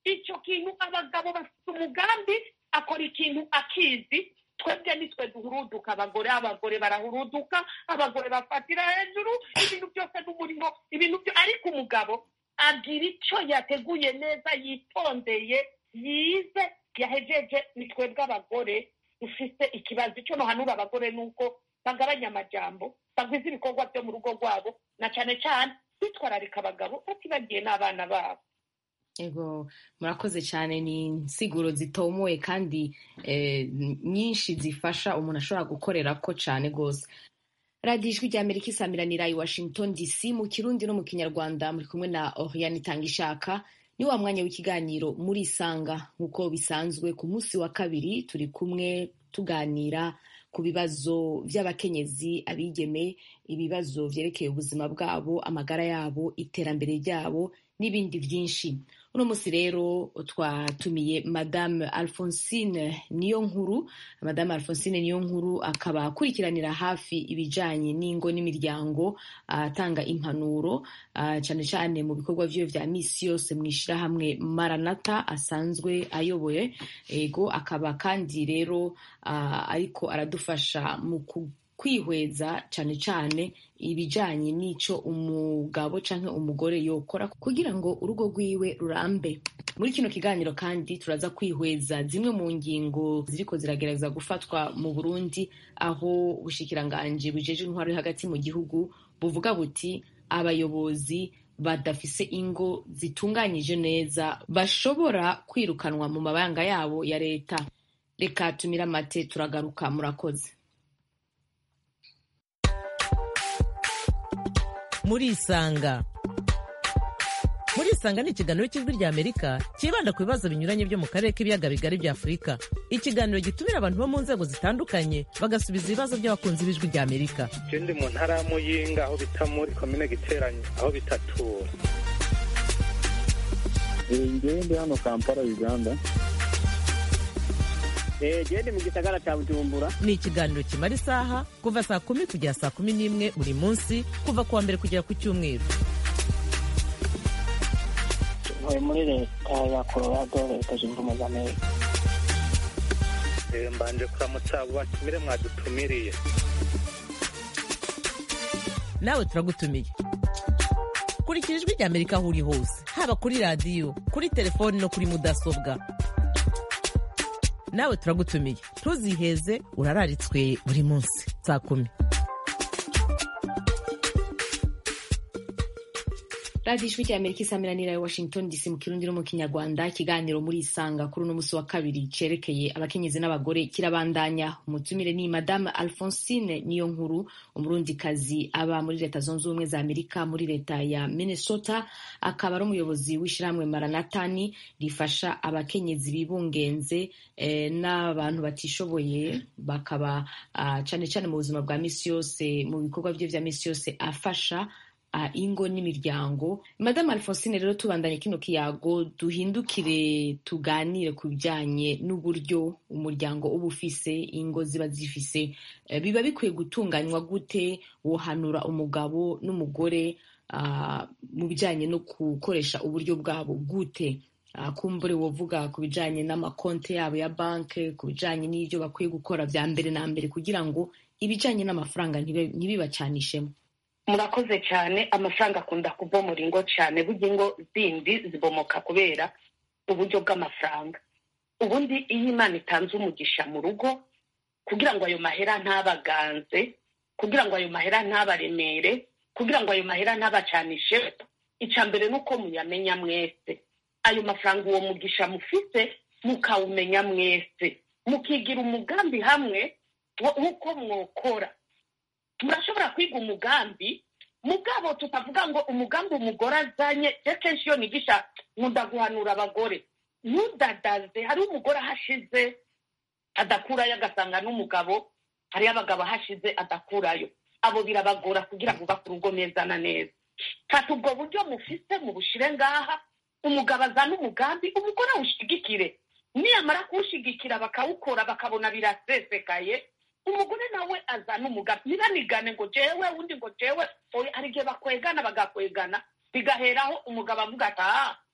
icyo kintu abagabo bafite umugambi akora ikintu akizi twebwe nitwe duhuruduka abagore abagore barahuruduka abagore bafatira hejuru ibintu byose n'umurimo ibintu byo ariko umugabo agira icyo yateguye neza yitondeye yize yahejeje ni twebwe abagore dufite ikibazo icyo nohanura abagore ni uko bagabanya amajambo bagwiza ibikorwa byo mu rugo rwabo na cyane cyane bitwararika abagabo batibagiye n'abana babo ego murakoze cyane ni insiguro zitomoye kandi eh, nyinshi zifasha umuntu ashobora gukorera ko cyane rwose radiyo ijwi rya amerika isamiranira i washington dc mu kirundi no mu kinyarwanda muri kumwe na oriane itanga ishaka ni wa mwanya w'ikiganiro muri isanga nk'uko bisanzwe ku munsi wa kabiri turi kumwe tuganira ku bibazo by'abakenyezi abigeme ibibazo byerekeye ubuzima bwabo amagara yabo iterambere ryabo n'ibindi byinshi uno munsi rero twatumiye madame alphonsine niyo nkuru madame alphonsine niyo nkuru akaba akurikiranira hafi ibijanye n'ingo n'imiryango atanga impanuro ah, cyane cyane mu bikorwa vyiwe vya misi yose mu ishirahamwe maranata asanzwe ayoboye ego akaba kandi rero ah, ariko aradufasha mu ku kwihweza cyane cyane ibijanye n'ico umugabo canke umugore yokora kugira ngo urugo rwiwe rurambe muri kino kiganiro kandi turaza kwihweza zimwe mu ngingo ziriko ziragerageza gufatwa mu burundi aho ubushikiranganji bujeje intwaro iri hagati mu gihugu buvuga buti abayobozi badafise ingo zitunganyije neza bashobora kwirukanwa mu mabanga yabo ya leta reka tumire amate turagaruka murakoze murisanga murisanga ni ikiganiro cy'ijwi rya amerika cyibanda ku bibazo binyuranye byo mu karere k'ibiyaga bigari bya afurika ikiganiro gitumira abantu bo mu nzego zitandukanye bagasubiza ibibazo by'abakunzi b'ijwi rya amerika je ndi mu ntara ya muyinga aho bita muri komine giteranyi aho bitatura ngewe ndi hano kampala uganda gende mu gisagara cya bujumbura ni ikiganiro kimara isaha kuva saa kumi kugera saa kumi n'imwe buri munsi kuva ku wa mbere kugera ku cyumweru ntuye muri leta ya colorado leta zunze ubumwe za amerika Eh, mbanje kuramutsa abo batumire mwadutumiriye nawe turagutumiye kurikira ijwi rya amerika aho uri hose haba kuri radiyo kuri telefoni no kuri mudasobwa nawe turagutumiye ntuziheze urararitswe buri munsi saa kumi radiyo ijwi rya amerika isamiranira ya washington dc mu kirundi no mu kinyarwanda ikiganiro muri isanga kuri uno munsi wa kabiri cerekeye abakenyezi n'abagore kirabandanya umutumire ni madame alphonsine niyo nkuru umurundikazi aba muri leta zunze ubumwe za amerika muri leta ya minnesota akaba ari umuyobozi w'ishyirahamwe maranatani rifasha abakenyezi bibungenze eh, n'abantu batishoboye bakaba ah, cane cane mu buzima bwa misi yose mu bikorwa bye vya misi yose afasha uh, ingo n'imiryango madame alphonsine rero tubandanye kino kiyago duhindukire tuganire ku bijyanye n'uburyo umuryango uba ufise ingo ziba zifise uh, biba bikwiye gutunganywa gute wohanura umugabo n'umugore uh, mu bijyanye no gukoresha uburyo bwabo gute uh, kumbure wovuga ku bijyanye n'amakonte yabo ya banki ku bijyanye n'ibyo bakwiye gukora bya mbere na mbere kugira ngo ibijyanye n'amafaranga ntibe- ntibibacanishemo murakoze cyane amafaranga akunda kubomora ingo cyane burya ingo zindi zibomoka kubera uburyo bw'amafaranga ubundi iyo imana itanze umugisha mu rugo kugira ngo ayo mahera ntabaganze kugira ngo ayo mahera ntabaremere kugira ngo ayo mahera ntabacanishe icya mbere ni uko muyamenya mwese ayo mafaranga uwo mugisha mufite mukawumenya mwese mukigira umugambi hamwe wo- w'uko mwokora murashobora kwiga umugambi mugabo tutavuga ngo umugambi umugore azanye je kenshi iyo nigisha nkunda guhanura abagore ntudadaze hariho umugore ahashize adakurayo agasanga n'umugabo hariyo abagabo ahashize adakurayo abo birabagora kugira ngo bubake urugo neza na neza fata ubwo buryo mufise mubushire ngaha umugabo azana umugambi umugore awushigikire niyamara kuwushigikira bakawukora bakabona birasesekaye umugore nawe azana umugambi ntibanigane ngo jewe undi ngo jewe oya hari igihe bakwegana bagakwegana bigaheraho umugabo avuga ati aha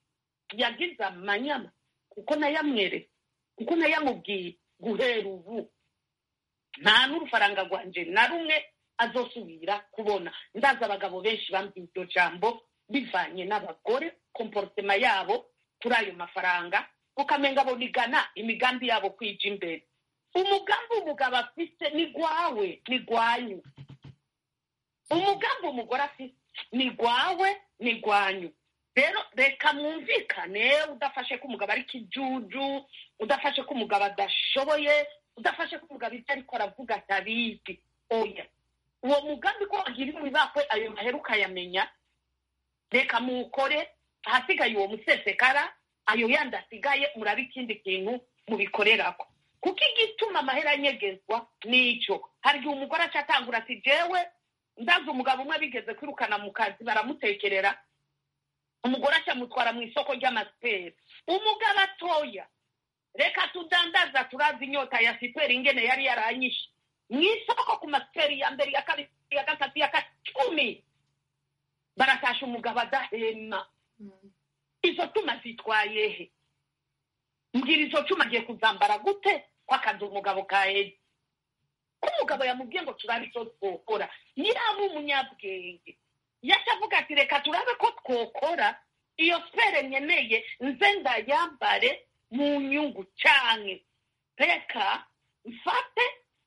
yagize amanyama kuko nayamweretse kuko nayamubwiye guhera ubu nta n'urufaranga rwanje na rumwe azosubira kubona ndazi abagabo benshi bambwiye iryo jambo bivanye n'abagore komporotema yabo kuri ayo mafaranga ukamenga bonigana imigambi yabo kwija imbere umugambi umugabo afite ni gwawe ni gwanyu umugambi umugore afite ni gwawe ni gwanyu rero reka mwumvikane udafashe ko umugabo ari kijuju udafashe ko umugabo adashoboye udafashe ko umugabo ibyo ariko aravuga atabizi oya uwo mugambi ko wagira ibakwe ayo mahera ukayamenya reka muwukore ahasigaye uwo musesekara ayo yandi asigaye murabe ikindi kintu mubikorerako kuko igituma amahera anyegezwa nicyo hari igihe umugore aca atangura ati jewe ndazi umugabo umwe bigeze kwirukana mu kazi baramutekerera umugore acamutwara mu isoko ry'amasiperi umugabo atoya reka tudandaza turazi inyota ya siperi ingene yari yaranyishe mu isoko ku masiperi ya mbere ya kabiri ya gatatu ya cumi baratasha umugabo adahema izo tuma zitwaye he mbwira izo cuma agiye kuzambara gute ko akazi umugabo kaheze ko umugabo yamubwiye ngo turabe icyo twokora yaba umunyabwenge yaca avuga ati reka turabe ko twokora iyo sipere nkeneye nze ndayambare mu nyungu cyane reka mfate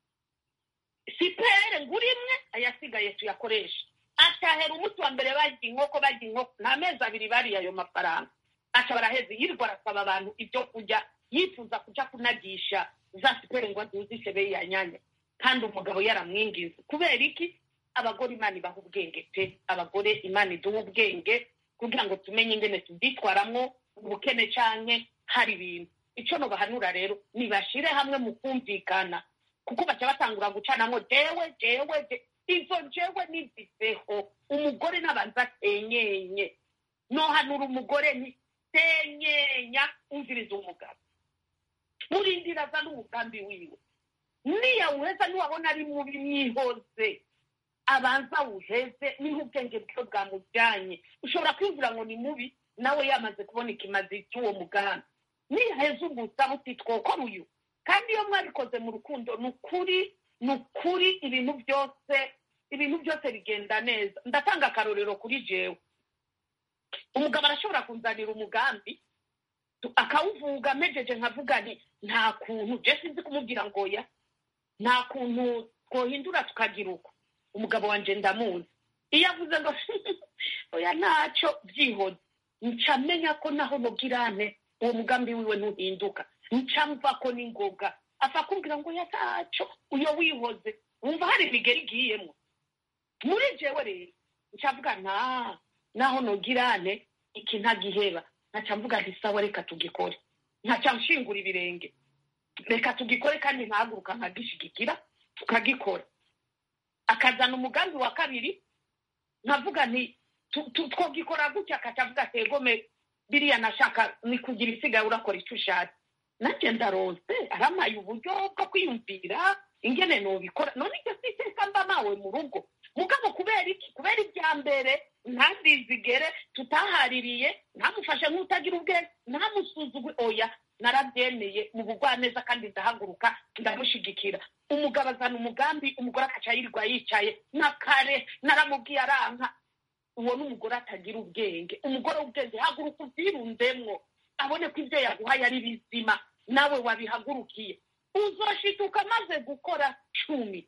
sipere ngura imwe ayasigaye tuyakoreshe atahera umunsi wa mbere barya inkoko barya inkoko nta mezi abiri bariye ayo mafaranga aca baraheze yirirwa arasaba abantu ibyo kurya yifuza kuja kunagisha za sipere ngo azuzishe be yanyanya kandi umugabo yaramwingiza kubera iki abagore imana ibaha ubwenge pe abagore imana iduha ubwenge kugira ngo tumenye ingene tubyitwaramwo ubukene canke hari ibintu ico nobahanura rero nibashire hamwe mu kumvikana kuko baca batangura gucanamwo jewe jewe je izo jewe niziveho umugore n'abanza atenyenye nohanura umugore nti tenyenya umviriza umugabo murindira aza n'umugambi wiwe niyawuheza niwabona ari mubi mwihoze abanza awuheze niho ubwenge bwiwe bwamujyanye ushobora kwiyumvira ngo ni mubi nawe yamaze kubona ikimazi cy'uwo mugambi niyaheza ugusaba uti twokora uyu kandi iyo mwabikoze mu rukundo ni ukuri ni ukuri ibintu byose ibintu byose bigenda neza ndatanga akarorero kuri jewe umugabo arashobora kunzanira umugambi akawuvuga mejeje nkavuga nti nta kuntu je sinzi kumubwira ngo ya nta kuntu twohindura tukagira uko umugabo wanje ndamuzi iyo avuze ngo oya ntacyo byihoze nca menya ko naho nubwirane uwo mugambi wiwe ntuhinduka nca mva ko ni ngoga apfa kumbwira ngo ya ntacyo uyo wihoze wumva hari imigeri igiyemo muri jewe rero nca mvuga nta naho nugirane iki ntagiheba nkaca mvuga nti sawa reka tugikore nkaca nshingura ibirenge reka tugikore kandi ntahaguruka nkagishigikira tukagikora akazana umugambi wa kabiri nkavuga nti twogikora gutya akaca avuga ati egome biriya nashaka ni kugira isigaye urakora icyo ushatse nanjye ndarose aramaye uburyo bwo kwiyumvira ingene nubikora none icyo si iteka mba nawe mu rugo mugabo kubera iki kubera ibya mbere ntazizigere tutahaririye ntamufashe nk'utagira ubwenge ntamusuzugwe oya narabyemeye mu bugwaneza kandi ndahaguruka ndamushigikira umugabo azana umugambi umugore akaca yirirwa yicaye na kare naramubwiye aranka uwo ni umugore atagira ubwenge umugore w'ubwenge haguruka ubyirundemwo abone ko ibyo yaguhaye ari bizima nawe wabihagurukiye uzoshituka amaze gukora cumi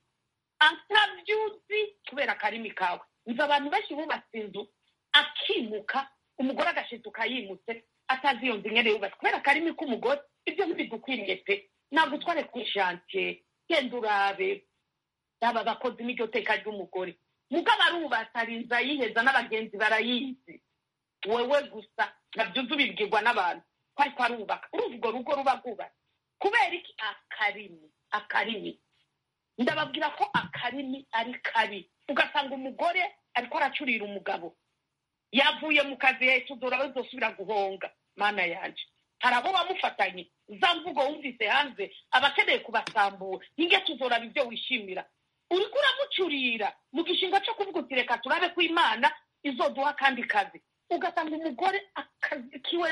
atabyuzi kubera akarimi kawe nzi abantu benshi bubatse inzu akimuka umugore agashituka yimutse atazi iyo nzu nyene yubatse kubera akarimi k'umugore ibyo ntibidukwiriye pe ntabwo utware ku ishantiye genda urabe aba bakozi n'iryo teka ry'umugore mugabo arubatse arinze ayiheza n'abagenzi barayizi wewe gusa nabyuze ubibwirwa n'abantu ko ariko arubaka urumva urwo rugo ruba rwubatse kubera iki akarimi akarimi ndababwira ko akarimi ari kabi ugasanga umugore ariko aracurira umugabo yavuye mu kazi hahita udora bazosubira guhonga mana yanje hari abo bamufatanye za mvugo wumvise hanze aba akeneye kubasambura ninge tuzoraba ibyo wishimira uriko uramucurira mu gishinga cyo kuvuga uti reka turabe ko imana izoduha akandi kazi ugasanga umugore akazi kiwe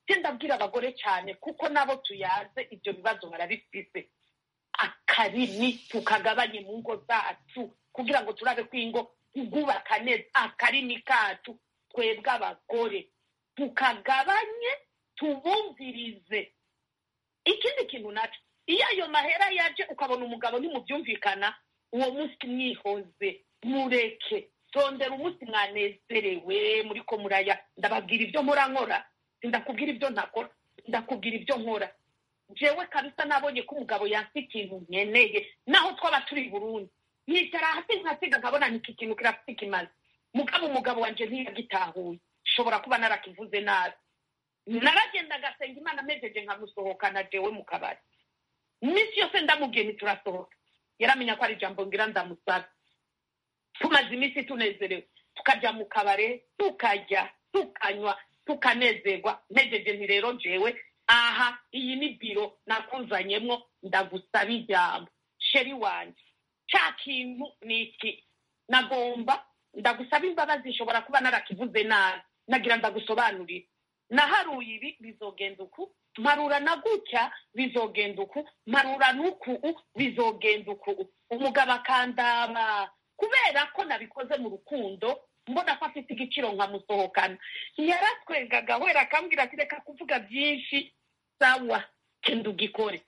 ndabwira abagore cyane kuko nabo tuyaze ibyo bibazo barabifise akarimi tukagabanye mu ngo zacu kugira ngo turabe ko ingo tugubaka neza akarimi kacu twebwe abagore tukagabanye tubumvirize ikindi kintu nacyo iyo ayo mahera yaje ukabona umugabo ntimubyumvikana uwo munsi mwihoze mureke tondera umunsi mwanezerewe muri ko muraya ndababwira ibyo nkora nkora ndakubwira ibyo ntakora ndakubwira ibyo nkora jewe kabisa nabonye ko umugabo yansi ikintu nkeneye naho twaba turi i burundi yicara hasi nkasiga nkabona niki kintu kirafite ikimaze mugabo umugabo wanje ntiyagitahuye shobora kuba narakivuze nabi naragenda agasenga imana amejeje nkamusohokana jewe mu kabari iminsi yose ndamubwiye ntiturasohoka yaramenya ko ari ijambo ngira ndamusaba tumaze iminsi tunezerewe tukajya mu kabare tukarya tukanywa tukanezerwa ntegereje nti rero jewe aha iyi ni biro nakuzanyemo ndagusaba ijambo sheri wanjye cya kintu ni iki nagomba ndagusaba imbabazi ishobora kuba narakivuze nabi nagira ndagusobanurire naharuye ibi bizogenda uku marura na gutya bizogenda uku marura n'uku bizogenda uku umugabo akandaba kubera ko nabikoze mu rukundo mbona ko afite igiciro nkamusohokana yaratwengaga wera akambwira ati reka kuvuga byinshi sawa genda ugikore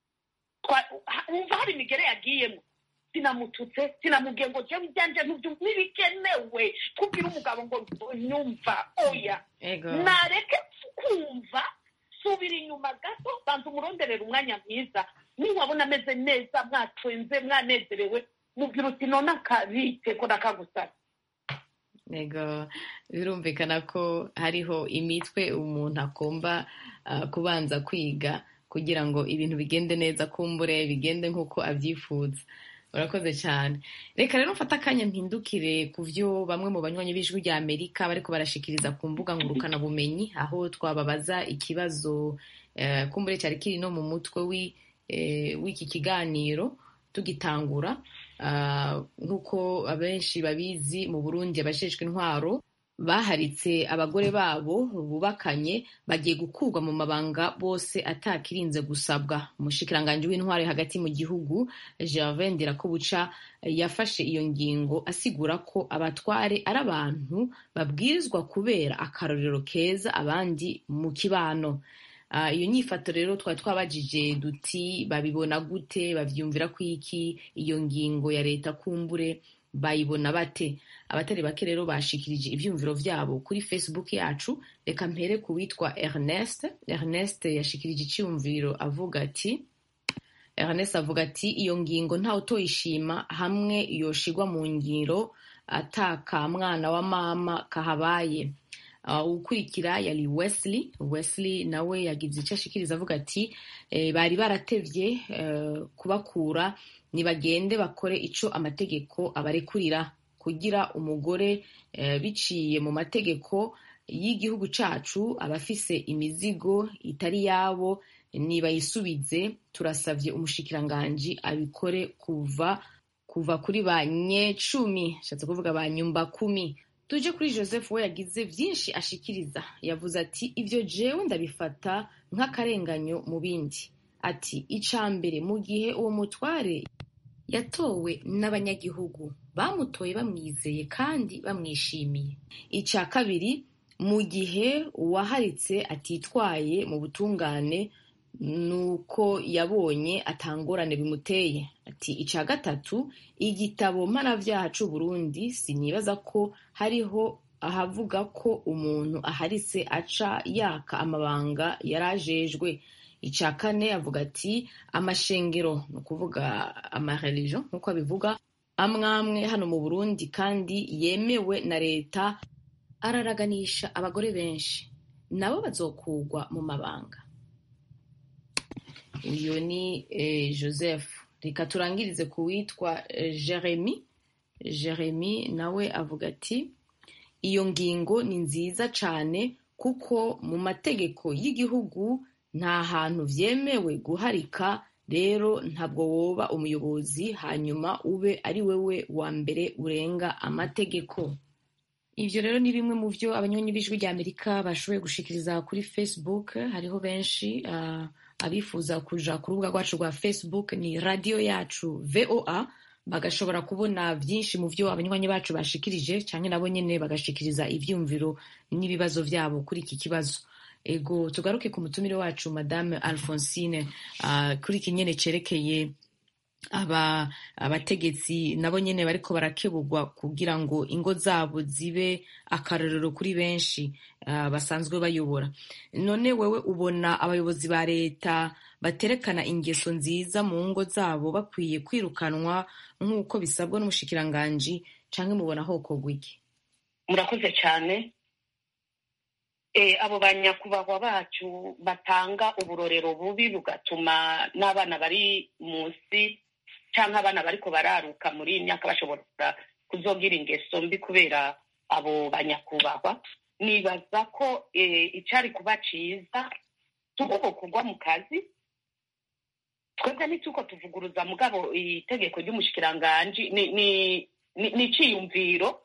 wumva hari imigere yagiyemo sinamututse sinamubwiye ngo jewe ibyanjye ntibikenewe kubwira umugabo ngo nyumva oya nareke kumva subira inyuma gato banza umuronderera umwanya mwiza niwabona ameze neza mwatwenze mwanezerewe mubwira uti none akabite ko nakagusaba ego birumvikana ko hariho imitwe umuntu agomba kubanza kwiga kugira ngo ibintu bigende neza kumbure bigende nk'uko abyifuza urakoze cyane reka rero mfate akanya mpindukire ku byo bamwe mu banywanyi b'ijwi rya amerika bariko barashikiriza ku mbuga ngurukanabumenyi aho twababaza ikibazo kumbure cyari kiri no mu mutwe w'iki kiganiro tugitangura nk'uko abenshi babizi mu burundi abajejwe intwaro baharitse abagore babo bubakanye bagiye gukurwa mu mabanga bose atakirinze gusabwa umushikiranganji w'intwari hagati mu gihugu gervin ndirakobuca yafashe iyo ngingo asigura ko abatware ari abantu babwirizwa kubera akarorero keza abandi mu kibano iyo nyifato rero twari twabajije duti babibona gute bavyumvira ko iki iyo ngingo ya leta kumbure bayibona bate abatari bake rero bashikirije ivyumviro vyabo kuri facebook yacu reka mpere ku witwa ernest ernest yashikirije iciyumviro avuga ati ernest avuga ati iyo ngingo ntawe utoyishima hamwe yoshigwa mu ngiro ataka mwana wa mama kahabaye ukurikira yari wesley wesley nawe yagize icyo ashikiriza avuga ati bari baratevye kubakura nibagende bakore ico amategeko abarekurira kugira umugore biciye mu mategeko y'igihugu cacu abafise imizigo itari yabo nibayisubize turasavye umushikiranganji abikore kuva kuva kuri ba nyecumi shatse kuvuga ba nyumba kumi tuje kuri joseph we yagize byinshi ashikiriza yavuze ati ibyo jewe ndabifata nk'akarenganyo mu bindi ati ica mbere mu gihe uwo mutware yatowe n'abanyagihugu bamutoye bamwizeye kandi bamwishimiye icya kabiri mu gihe uwaharitse atitwaye mu butungane nuko yabonye atangorane bimuteye ati icya gatatu igitabo mpanabyaha c'u Burundi sinibaza ko hariho ahavuga ko umuntu aharitse aca yaka amabanga yarajejwe icya kane avuga ati amashengero ni ukuvuga amareligion nk'uko abivuga amwamwe hano mu burundi kandi yemewe na leta araraganisha abagore benshi nabo bazokugwa mu mabanga uyu ni joseph reka turangirize ku witwa jeremy jeremy nawe avuga ati iyo ngingo ni nziza cyane kuko mu mategeko y'igihugu nta hantu byemewe guharika rero ntabwo woba umuyobozi hanyuma ube ari wowe wa mbere urenga amategeko ivyo rero ni bimwe mu vyo abanywanyi b'ijwi rya amerika bashoboye gushikiriza kuri facebook hariho benshi uh, abifuza kuja ku rubuga rwacu rwa facebook ni radiyo yacu voa bagashobora kubona vyinshi mu vyo abanywanyi bacu bashikirije canke nabo nyene bagashikiriza ivyumviro n'ibibazo vyabo kuri iki kibazo ego tugaruke ku mutumire wacu madame alphonsine uh, kuri iki nyene cerekeye aba abategetsi nabo nyene bariko barakebugwa kugira ngo ingo zabo zibe akarorero kuri benshi uh, basanzwe bayobora none wewe ubona abayobozi ba leta baterekana ingeso nziza mu ngo zabo bakwiye kwirukanwa nk'uko bisabwa n'umushikiranganji canke mubona hokorwa iki murakoze cyane e, abo banyakubahwa bacu batanga uburorero bubi bugatuma n'abana bari munsi cyangwa abana bariko bararuka muri iyi myaka bashobora kuzogira ingeso mbi kubera abo banyakubahwa nibaza ko icari kuba ciza tuko kugwa mu kazi twebwe ntituko tuvuguruza mugabo itegeko ry'umushikiranganji ni iciyumviro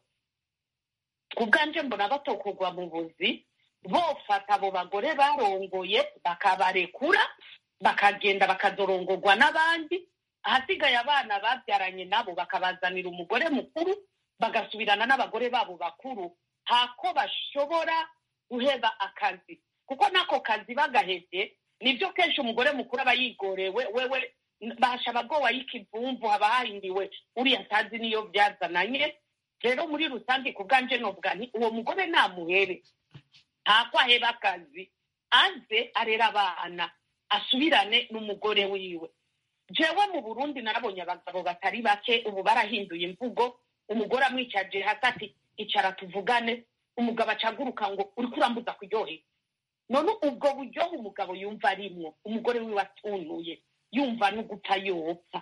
ku bwanje mbona batokugwa mu buzi bofata abo bagore barongoye bakabarekura bakagenda bakazorongorwa n'abandi ahasigaye abana babyaranye nabo bakabazanira umugore mukuru bagasubirana n'abagore babo bakuru hako bashobora guheba akazi kuko n'ako kazi bagahebye nibyo kenshi umugore mukuru aba yigorewe wewe basha abagowa y'ikivumvu haba hahindiwe uriya atazi niyo byazananye rero muri rusange ku bwanje novuga nti uwo mugore namuhebe ntako aheba akazi aze arera abana asubirane n'umugore wiwe jewe mu burundi narabonye abagabo batari bake ubu barahinduye imvugo umugore amwicaje hasi ati icara tuvugane umugabo acaguruka ngo uriko urambuza kuryohera none ubwo buryohe umugabo yumva arimwo umugore wiwe atunuye yumva n'ugupfa yopfa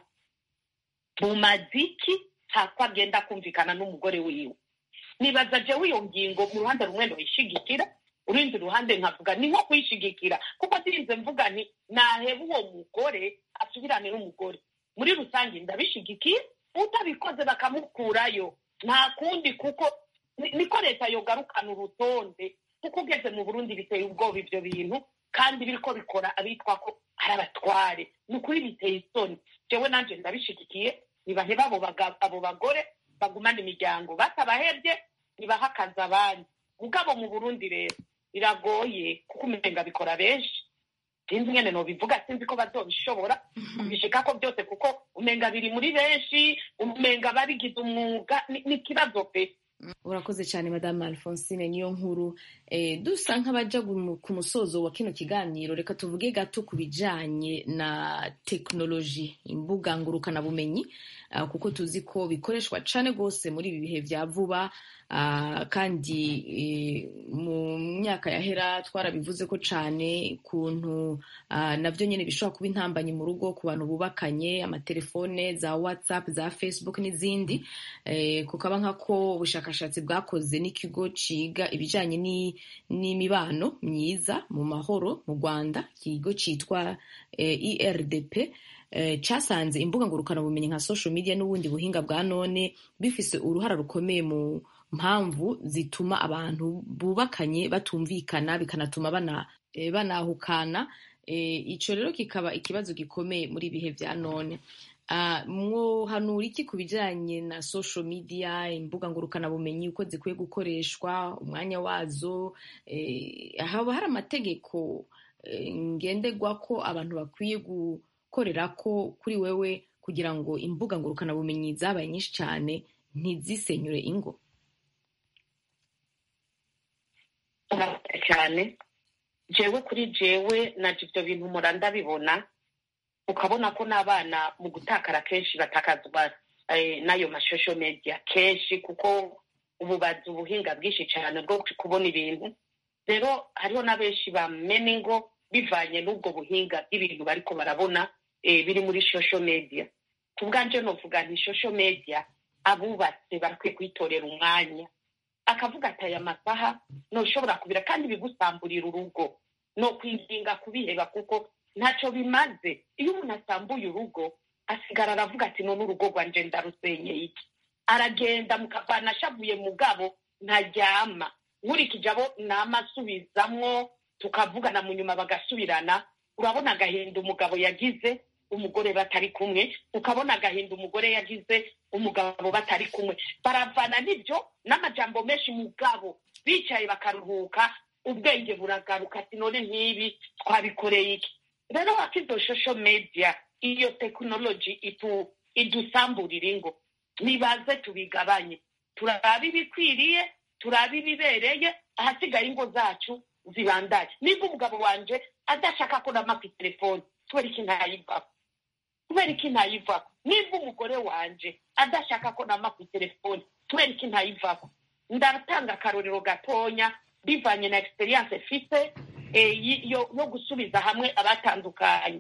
mu maziki ntako agenda kumvikana n'umugore wiwe nibaza jewe iyo ngingo mu ruhande rumwe ndoyishigikira urundi ruhande nkavuga ni nko kuyishigikira kuko ndirinze mvuga nti naheba uwo mugore asubirane n'umugore muri rusange ndabishigikiye utabikoze bakamukurayo nta kundi kuko niko leta yogarukana urutonde kuko ugeze mu burundi biteye ubwoba ibyo bintu kandi biriko bikora abitwa ko ari abatware ni ukuri biteye isoni jewe nanje ndabishigikiye nibaheba abo bagore bagumana imiryango batabahebye nibahakaza abandi mugabo mu burundi rero biragoye kuko umenga bikora benshi sinzi ngene nobivuga sinzi ko bazobishobora kubishika ko byose kuko umenga biri muri benshi umenga babigize umwuga ni ikibazo pe urakoze cyane madame alphonsine niyo nkuru eh, dusa nk'abaja ku musozo wa kino kiganiro reka tuvuge gato ku bijanye na tekinoloji imbuga ngurukanabumenyi uh, kuko tuzi ko bikoreshwa cane rwose muri ibi bihe vya vuba uh, kandi uh, mu myaka yahera twarabivuze ko cane kuntu uh, navyo nyene bishobora kuba intambanyi mu rugo ku bantu bubakanye amatelefone za whatsapp za facebook n'izindi eh, kukaba nkako ubushakashatsi bwakoze n'ikigo ciga ibijanye n'imibano myiza mu mahoro mu rwanda ikigo citwa eh, irdp cyasanze imbuga ngurukanabumenyi nka social media n'ubundi buhinga bwa none bifise uruhara rukomeye mu mpamvu zituma abantu bubakanye batumvikana bikanatuma bana, e, banahukana e, ico rero kikaba ikibazo gikomeye muri ibihe vya none uh, mwohanura iki ku bijanye na social media imbuga ngurukanabumenyi uko zikwiye gukoreshwa umwanya wazo e, haba hari amategeko e, ngenderwa ko abantu bakwiye gu korera ko kuri wewe kugira ngo imbuga ngurukanabumenyi zabaye nyinshi cyane ntizisenyure ingo cyane jewe kuri jewe naje ibyo bintu mura ndabibona ukabona ko n'abana mu gutakara kenshi batakazwa n'ayo mashosho media kenshi kuko ubu bazi ubuhinga bwinshi cyane bwo kubona ibintu rero hariho na benshi bamena ingo bivanye n'ubwo buhinga bw'ibintu bariko barabona biri muri social media ku bwanje novuga nti social media abubatse barakwiye kwitorera umwanya akavuga ati aya masaha ntushobora kubira kandi bigusamburira urugo no kwinginga kubiheba kuko ntacyo bimaze iyo umuntu asambuye urugo asigara aravuga ati none urugo rwanje ndarusenyeye iki aragenda mukavana ashavuye mugabo ntaryama nkurikije abo nama asubizamwo tukavugana mu nyuma bagasubirana urabona agahinda umugabo yagize umugore batari kumwe ukabona agahinda umugore yagize umugabo batari kumwe baravana n'ibyo n'amajambo menshi mugabo bicaye bakaruhuka ubwenge buragaruka ati none nk'ibi twabikoreye iki rero wakizo shosho media iyo tekinoloji itu idusamburira ingo nibaze tubigabanye turabe ibikwiriye turabe ibibereye ahasigaye ingo zacu zibandaye niba umugabo wanje adashaka ko nama ku telefoni kubera iki ntayivako kubera iki ntayivako niba umugore wanje adashaka ko nama ku telefoni kubera iki ntayivako ndatanga akarorero gatonya bivanye na experience mfite yo gusubiza hamwe abatandukanye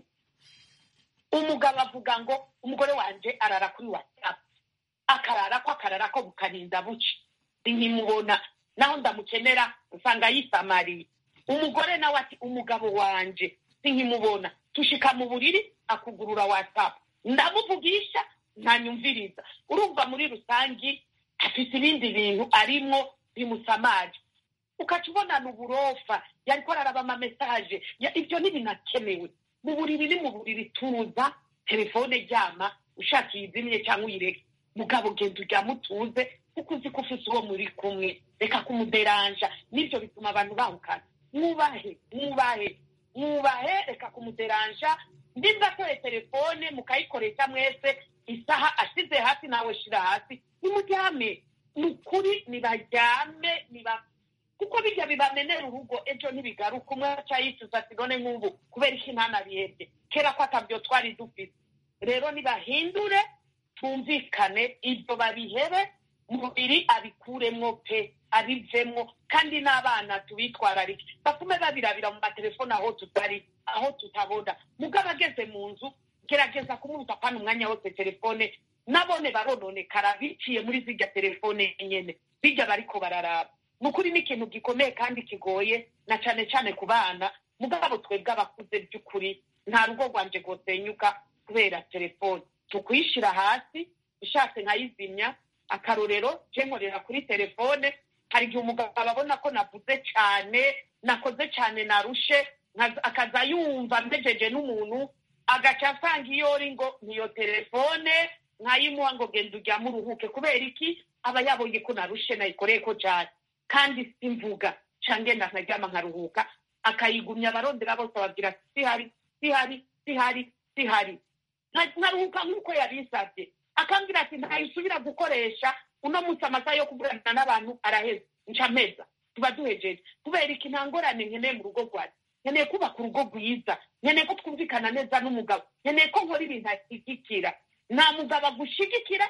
umugabo avuga ngo umugore wanje arara kuri whatsapp akarara ko akarara ko bukarinda buce nkimubona naho ndamukenera usanga yisamariye umugore nawe ati umugabo wanje sinkimubona tushika mu buriri akugurura whatsapp ndamuvugisha ntanyumviriza urumva muri rusangi afite ibindi bintu arimwo bimusamaje ukaca ubonana uburofa yariko araraba amamesaje ibyo ntibinakenewe mu buriri ni mu buriri tuza telefone ryama ushaka iyizimye cyangwa uyireke mugabo genda uryama utuze kuko uzi ko ufise uwo muri kumwe reka kumuderanja nibyo bituma abantu bahukana mwubahe mwubahe mwubahe reka kumuderanja nimba atoye telefone mukayikoresha mwese isaha ashize hasi nawe shira hasi nimuryame ni ukuri nibaryame niba kuko bijya bibamenera urugo ejo ntibigaruka umwe aca yicuza ati none nk'ubu kubera iki ntanabihebye kera ko atabyo twari dufite rero nibahindure twumvikane ibyo babihebe umubiri abikuremwo pe abivemwo kandi n'abana tubitwararike batume babirabira mu matelefone aho tutari aho tutabona mugabo ageze mu nzu gerageza kumubuza apana umwanya wose telefone nabone barononekara biciye muri zirya telefone nyene bijya bariko bararaba ni ukuri ni ikintu gikomeye kandi kigoye na cane cane ku bana mugabo twebwe abakuze by'ukuri nta rugo rwanje rwosenyuka kubera telefone tukuyishira hasi ushatse nkayizimya akarorero je nkorera kuri telefone hari igihe umugabo abona ko navuze cyane nakoze cyane narushe akaza yumva mbejeje n'umuntu agaca asanga iyo uri ngo niyo telefone nkayimuha ngo genda uryame uruhuke kubera iki aba yabonye ko narushe nayikoreye ko cyane kandi simvuga cange nkaryama nkaruhuka akayigumya abarondera bose babwira sihari sihari sihari sihari nkaruhuka nk'uko yabisabye akambwira ati ntayisubira gukoresha uno munsi amasaha yo kuvugana n'abantu araheze nca meza tuba duhejeje kubera iki nta ngorane nkeneye mu rugo rwanjye nkeneye kubaka urugo rwiza nkeneye ko twumvikana neza n'umugabo nkeneye ko nkora ibintu ashyigikira nta mugabo agushigikira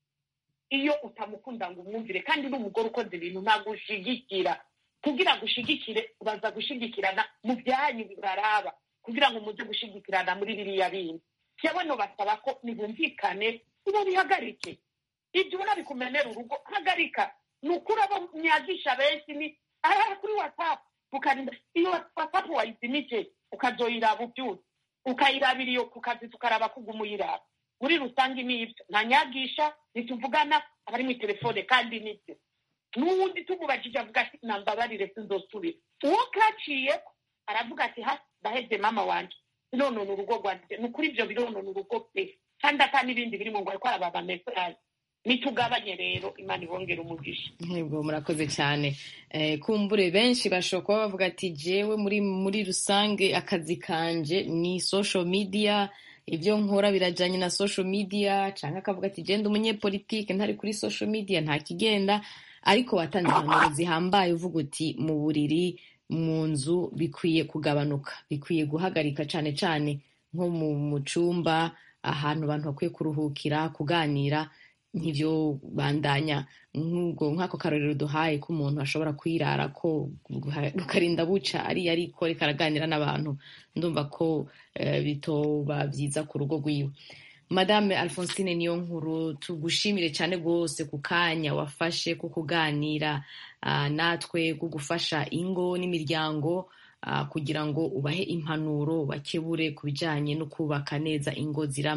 iyo utamukunda ngo umwumvire kandi n'umugore ukoze ibintu ntabwo ushigikira kugira ngo ushigikire ubaza gushigikirana mu byanyu bibaraba kugira ngo muze gushigikirana muri biriya bindi yewe basaba ko nibumvikane nibo bihagarike ibyo ubona bikumenera urugo hagarika ni ukuri abo myagisha benshi ni aha kuri watsapu ukarinda iyo watsapu wayizimije ukazoyiraba ubyutse ukayirabira iyo ku kazi tukaraba kuguma uyiraba muri rusange ni ibyo nta nyagisha ntituvugana abari mu telefone kandi nibyo n'uwundi tumubajije avuga ati nambabarire sinzosubira uwo kaciye aravuga ati ha ndaheze mama wanjye bironona urugo rwanjye ni ukuri ibyo bironona urugo pe kandi ata n'ibindi birimo ngo ariko araba mesaje nitugabanye rero imana ibongera umugisha ntibwo murakoze cyane kumbure benshi bashobora kuba bavuga ati jewe muri muri rusange akazi kanje ni social media ibyo nkora birajyanye na social media cyangwa akavuga ati genda umunyepolitike ntari kuri social media nta kigenda ariko watanze impanuro zihambaye uvuga uti mu buriri mu nzu bikwiye kugabanuka bikwiye guhagarika cyane cyane nko mu cyumba ahantu abantu bakwiye kuruhukira kuganira nk'ibyo bandanya nk'ako karorero duhaye ko umuntu ashobora kwirara ko rukarinda buca ariyo ariko reka araganira n'abantu ndumva ko bitoba byiza ku rugo rwiwe madame alphonsine niyo nkuru tugushimire cyane rwose ku kanya wafashe ko kuganira natwe ko gufasha ingo n'imiryango kugira ngo ubahe impanuro bakebure ku bijyanye no kubaka neza ingo zirama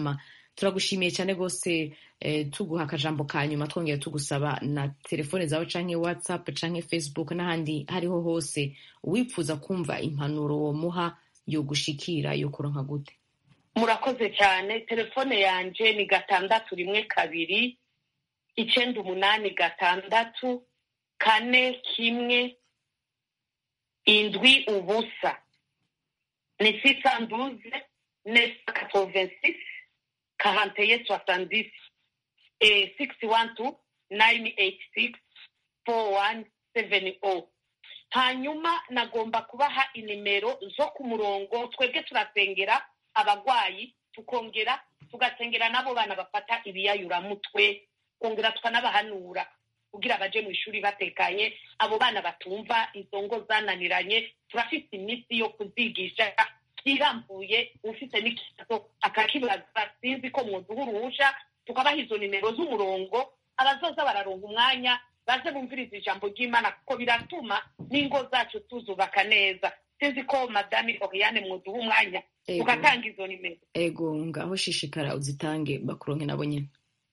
turagushimiye cyane rwose eh, tuguha akajambo ka nyuma twongera tugusaba na telefone zawe canke whatsapp canke facebook n'ahandi hariho hose uwipfuza kumva impanuro womuha yo gushikira yo kuronka gute murakoze cyane telefone yanje ni gatandatu rimwe kabiri icenda umunani gatandatu kane kimwe indwi ubusa ni sisanduze nesa katovensis karanteye soixante-dix et six one two nine eight six four one seven o hanyuma nagomba kubaha inimero zo ku murongo twebwe turasengera abagwayi tukongera tugasengera n'abo bana bafata ibiyayuramutwe twongera tukanabahanura kugira baje mu ishuri batekanye abo bana batumva izo ngo zananiranye turafite iminsi yo kuzigisha irambuye ufite n'ikibazo akakibaza sinzi ko mwoduha uruhusha tukabaha izo nimero z'umurongo abazoza bararonga umwanya baze bumviriza ijambo ry'imana kuko biratuma n'ingo zacu tuzubaka neza sinzi ko madame oriane mwoduha umwanya Ego. tugatanga izo nimero ego ngaho shishikara uzitange bakuronke nabo nyene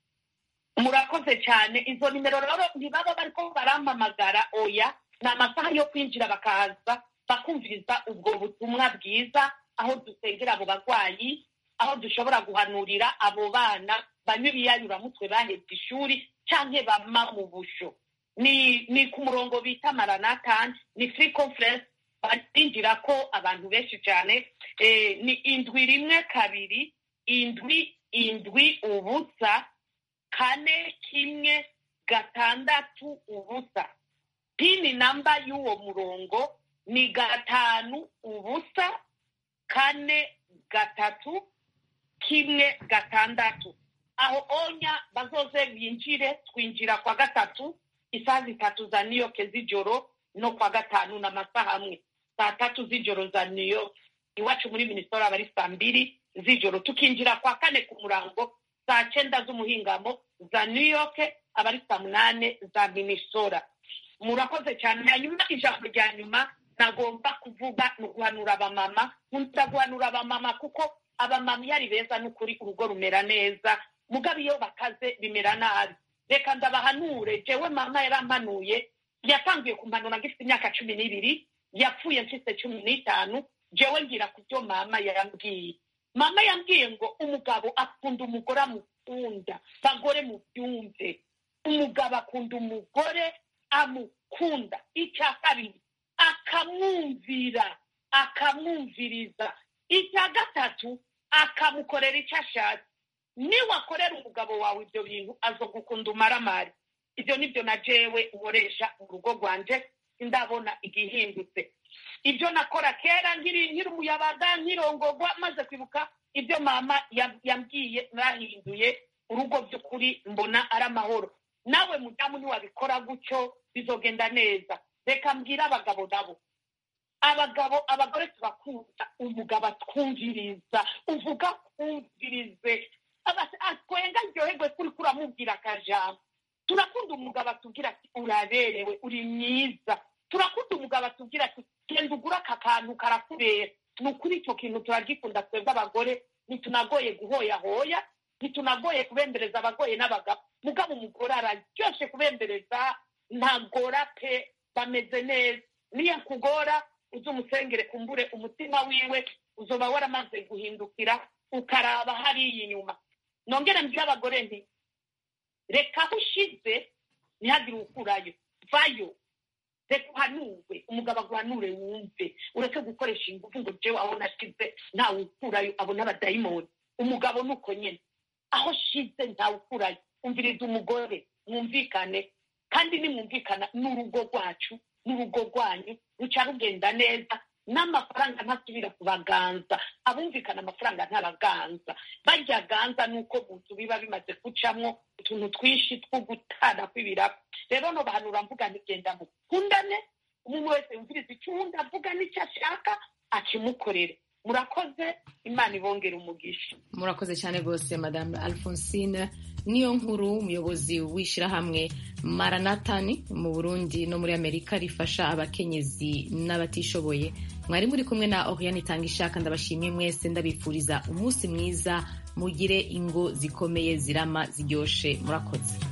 murakoze cyane izo nimero rero ntibaba bariko barampamagara oya ni amasaha yo kwinjira bakaza bakumviriza ubwo butumwa bwiza aho dusengera abo barwayi aho dushobora guhanurira abo bana banywa ibiyayuramutwe bahebye ishuri canke bama mu busho ni ni ku murongo bita maranatani ni free conference barinjira ko abantu benshi cyane eh, ni indwi rimwe kabiri indwi indwi ubusa kane kimwe gatandatu ubusa pini namba y'uwo murongo ni gatanu ubusa kane gatatu kimwe gatandatu aho onya bazoze binjire twinjira kwa gatatu isaha zitatu za new york z'ijoro no kwa gatanu n'amasaha amwe saa tatu z'ijoro za new york iwacu muri minisiteri aba ari saa mbiri z'ijoro tukinjira kwa kane ku murango saa cyenda z'umuhingamo za new york aba ari saa munane za minisora murakoze cyane hanyuma ijambo rya nyuma nagomba kuvuga ni uguhanura abamama nkunda guhanura abamama kuko abamama iyo ari beza n'ukuri urugo rumera neza mugabo iyo bakaze bimera nabi reka ndabahanure jewe mama yarampanuye yatangiye kumpanura ngifite imyaka cumi n'ibiri yapfuye mfite cumi n'itanu jewe ngira ku byo mama yambwiye mama yambwiye ngo umugabo akunda umugore amukunda bagore mubyumve umugabo akunda umugore amukunda icya kabiri akamwumvira akamwumviriza icya gatatu akamukorera icyo ashatse niwakorera umugabo wawe ibyo bintu azogukunda umaramari ibyo nibyo na jewe nkoresha mu rugo rwanje sindabona igihindutse ibyo nakora kera nkiri nkiri umuyabaga nkirongogwa maze kwibuka ibyo mama yam- yambwiye nahinduye urugo by'ukuri mbona ari amahoro nawe mudamu niwabikora gutyo bizogenda neza reka mbwire abagabo nabo abagabo abagore turakunda umugabo atwumviriza uvuga twumvirize Aba- atwenga ryoherwe kuri kuramubwira akajambo turakunda umugabo atubwira ati uraberewe uri mwiza turakunda umugabo atubwira ati genda ugura aka kantu karakubera ni ukuri icyo kintu turagikunda twebwe abagore ntitunagoye guhoyahoya ntitunagoye kubembereza abagoye n'abagabo mugabo umugore araryoshe kubembereza ntagora pe bameze neza niyo kugora uze umusengere kumbure umutima wiwe uzoba waramaze guhindukira ukaraba hariya inyuma nongere mbwire abagore nti reka aho ushize ntihagire ukurayo vayo reka uhanurwe umugabo aguhanure wumve ureke gukoresha ingufu ngo jewe aho nashize ntawe ukurayo abona abadayimoni umugabo ni uko nyine aho shize ntawe ukurayo umviriza umugore mwumvikane kandi nimwumvikana n'urugo rwacu n'urugo rwanyu ruca rugenda neza n'amafaranga ntasubira kubaganza abumvikana amafaranga ntabaganza barya ganza nuko mu nzu biba bimaze gucamwo utuntu twinshi two gutana kw'ibirabo rero no bahanura mvuga ntigenda mukundane umuntu wese yumviriza icyo uwundi avuga n'icyo ashaka akimukorere murakoze imana ibongera umugisha murakoze cyane rwose madame alphonsine niyo nkuru umuyobozi w'ishyirahamwe maranatani mu burundi no muri amerika rifasha abakenyezi n'abatishoboye mwari muri kumwe na oriane itanga ishaka ndabashimiye mwese ndabifuriza umunsi mwiza mugire ingo zikomeye zirama ziryoshe murakoze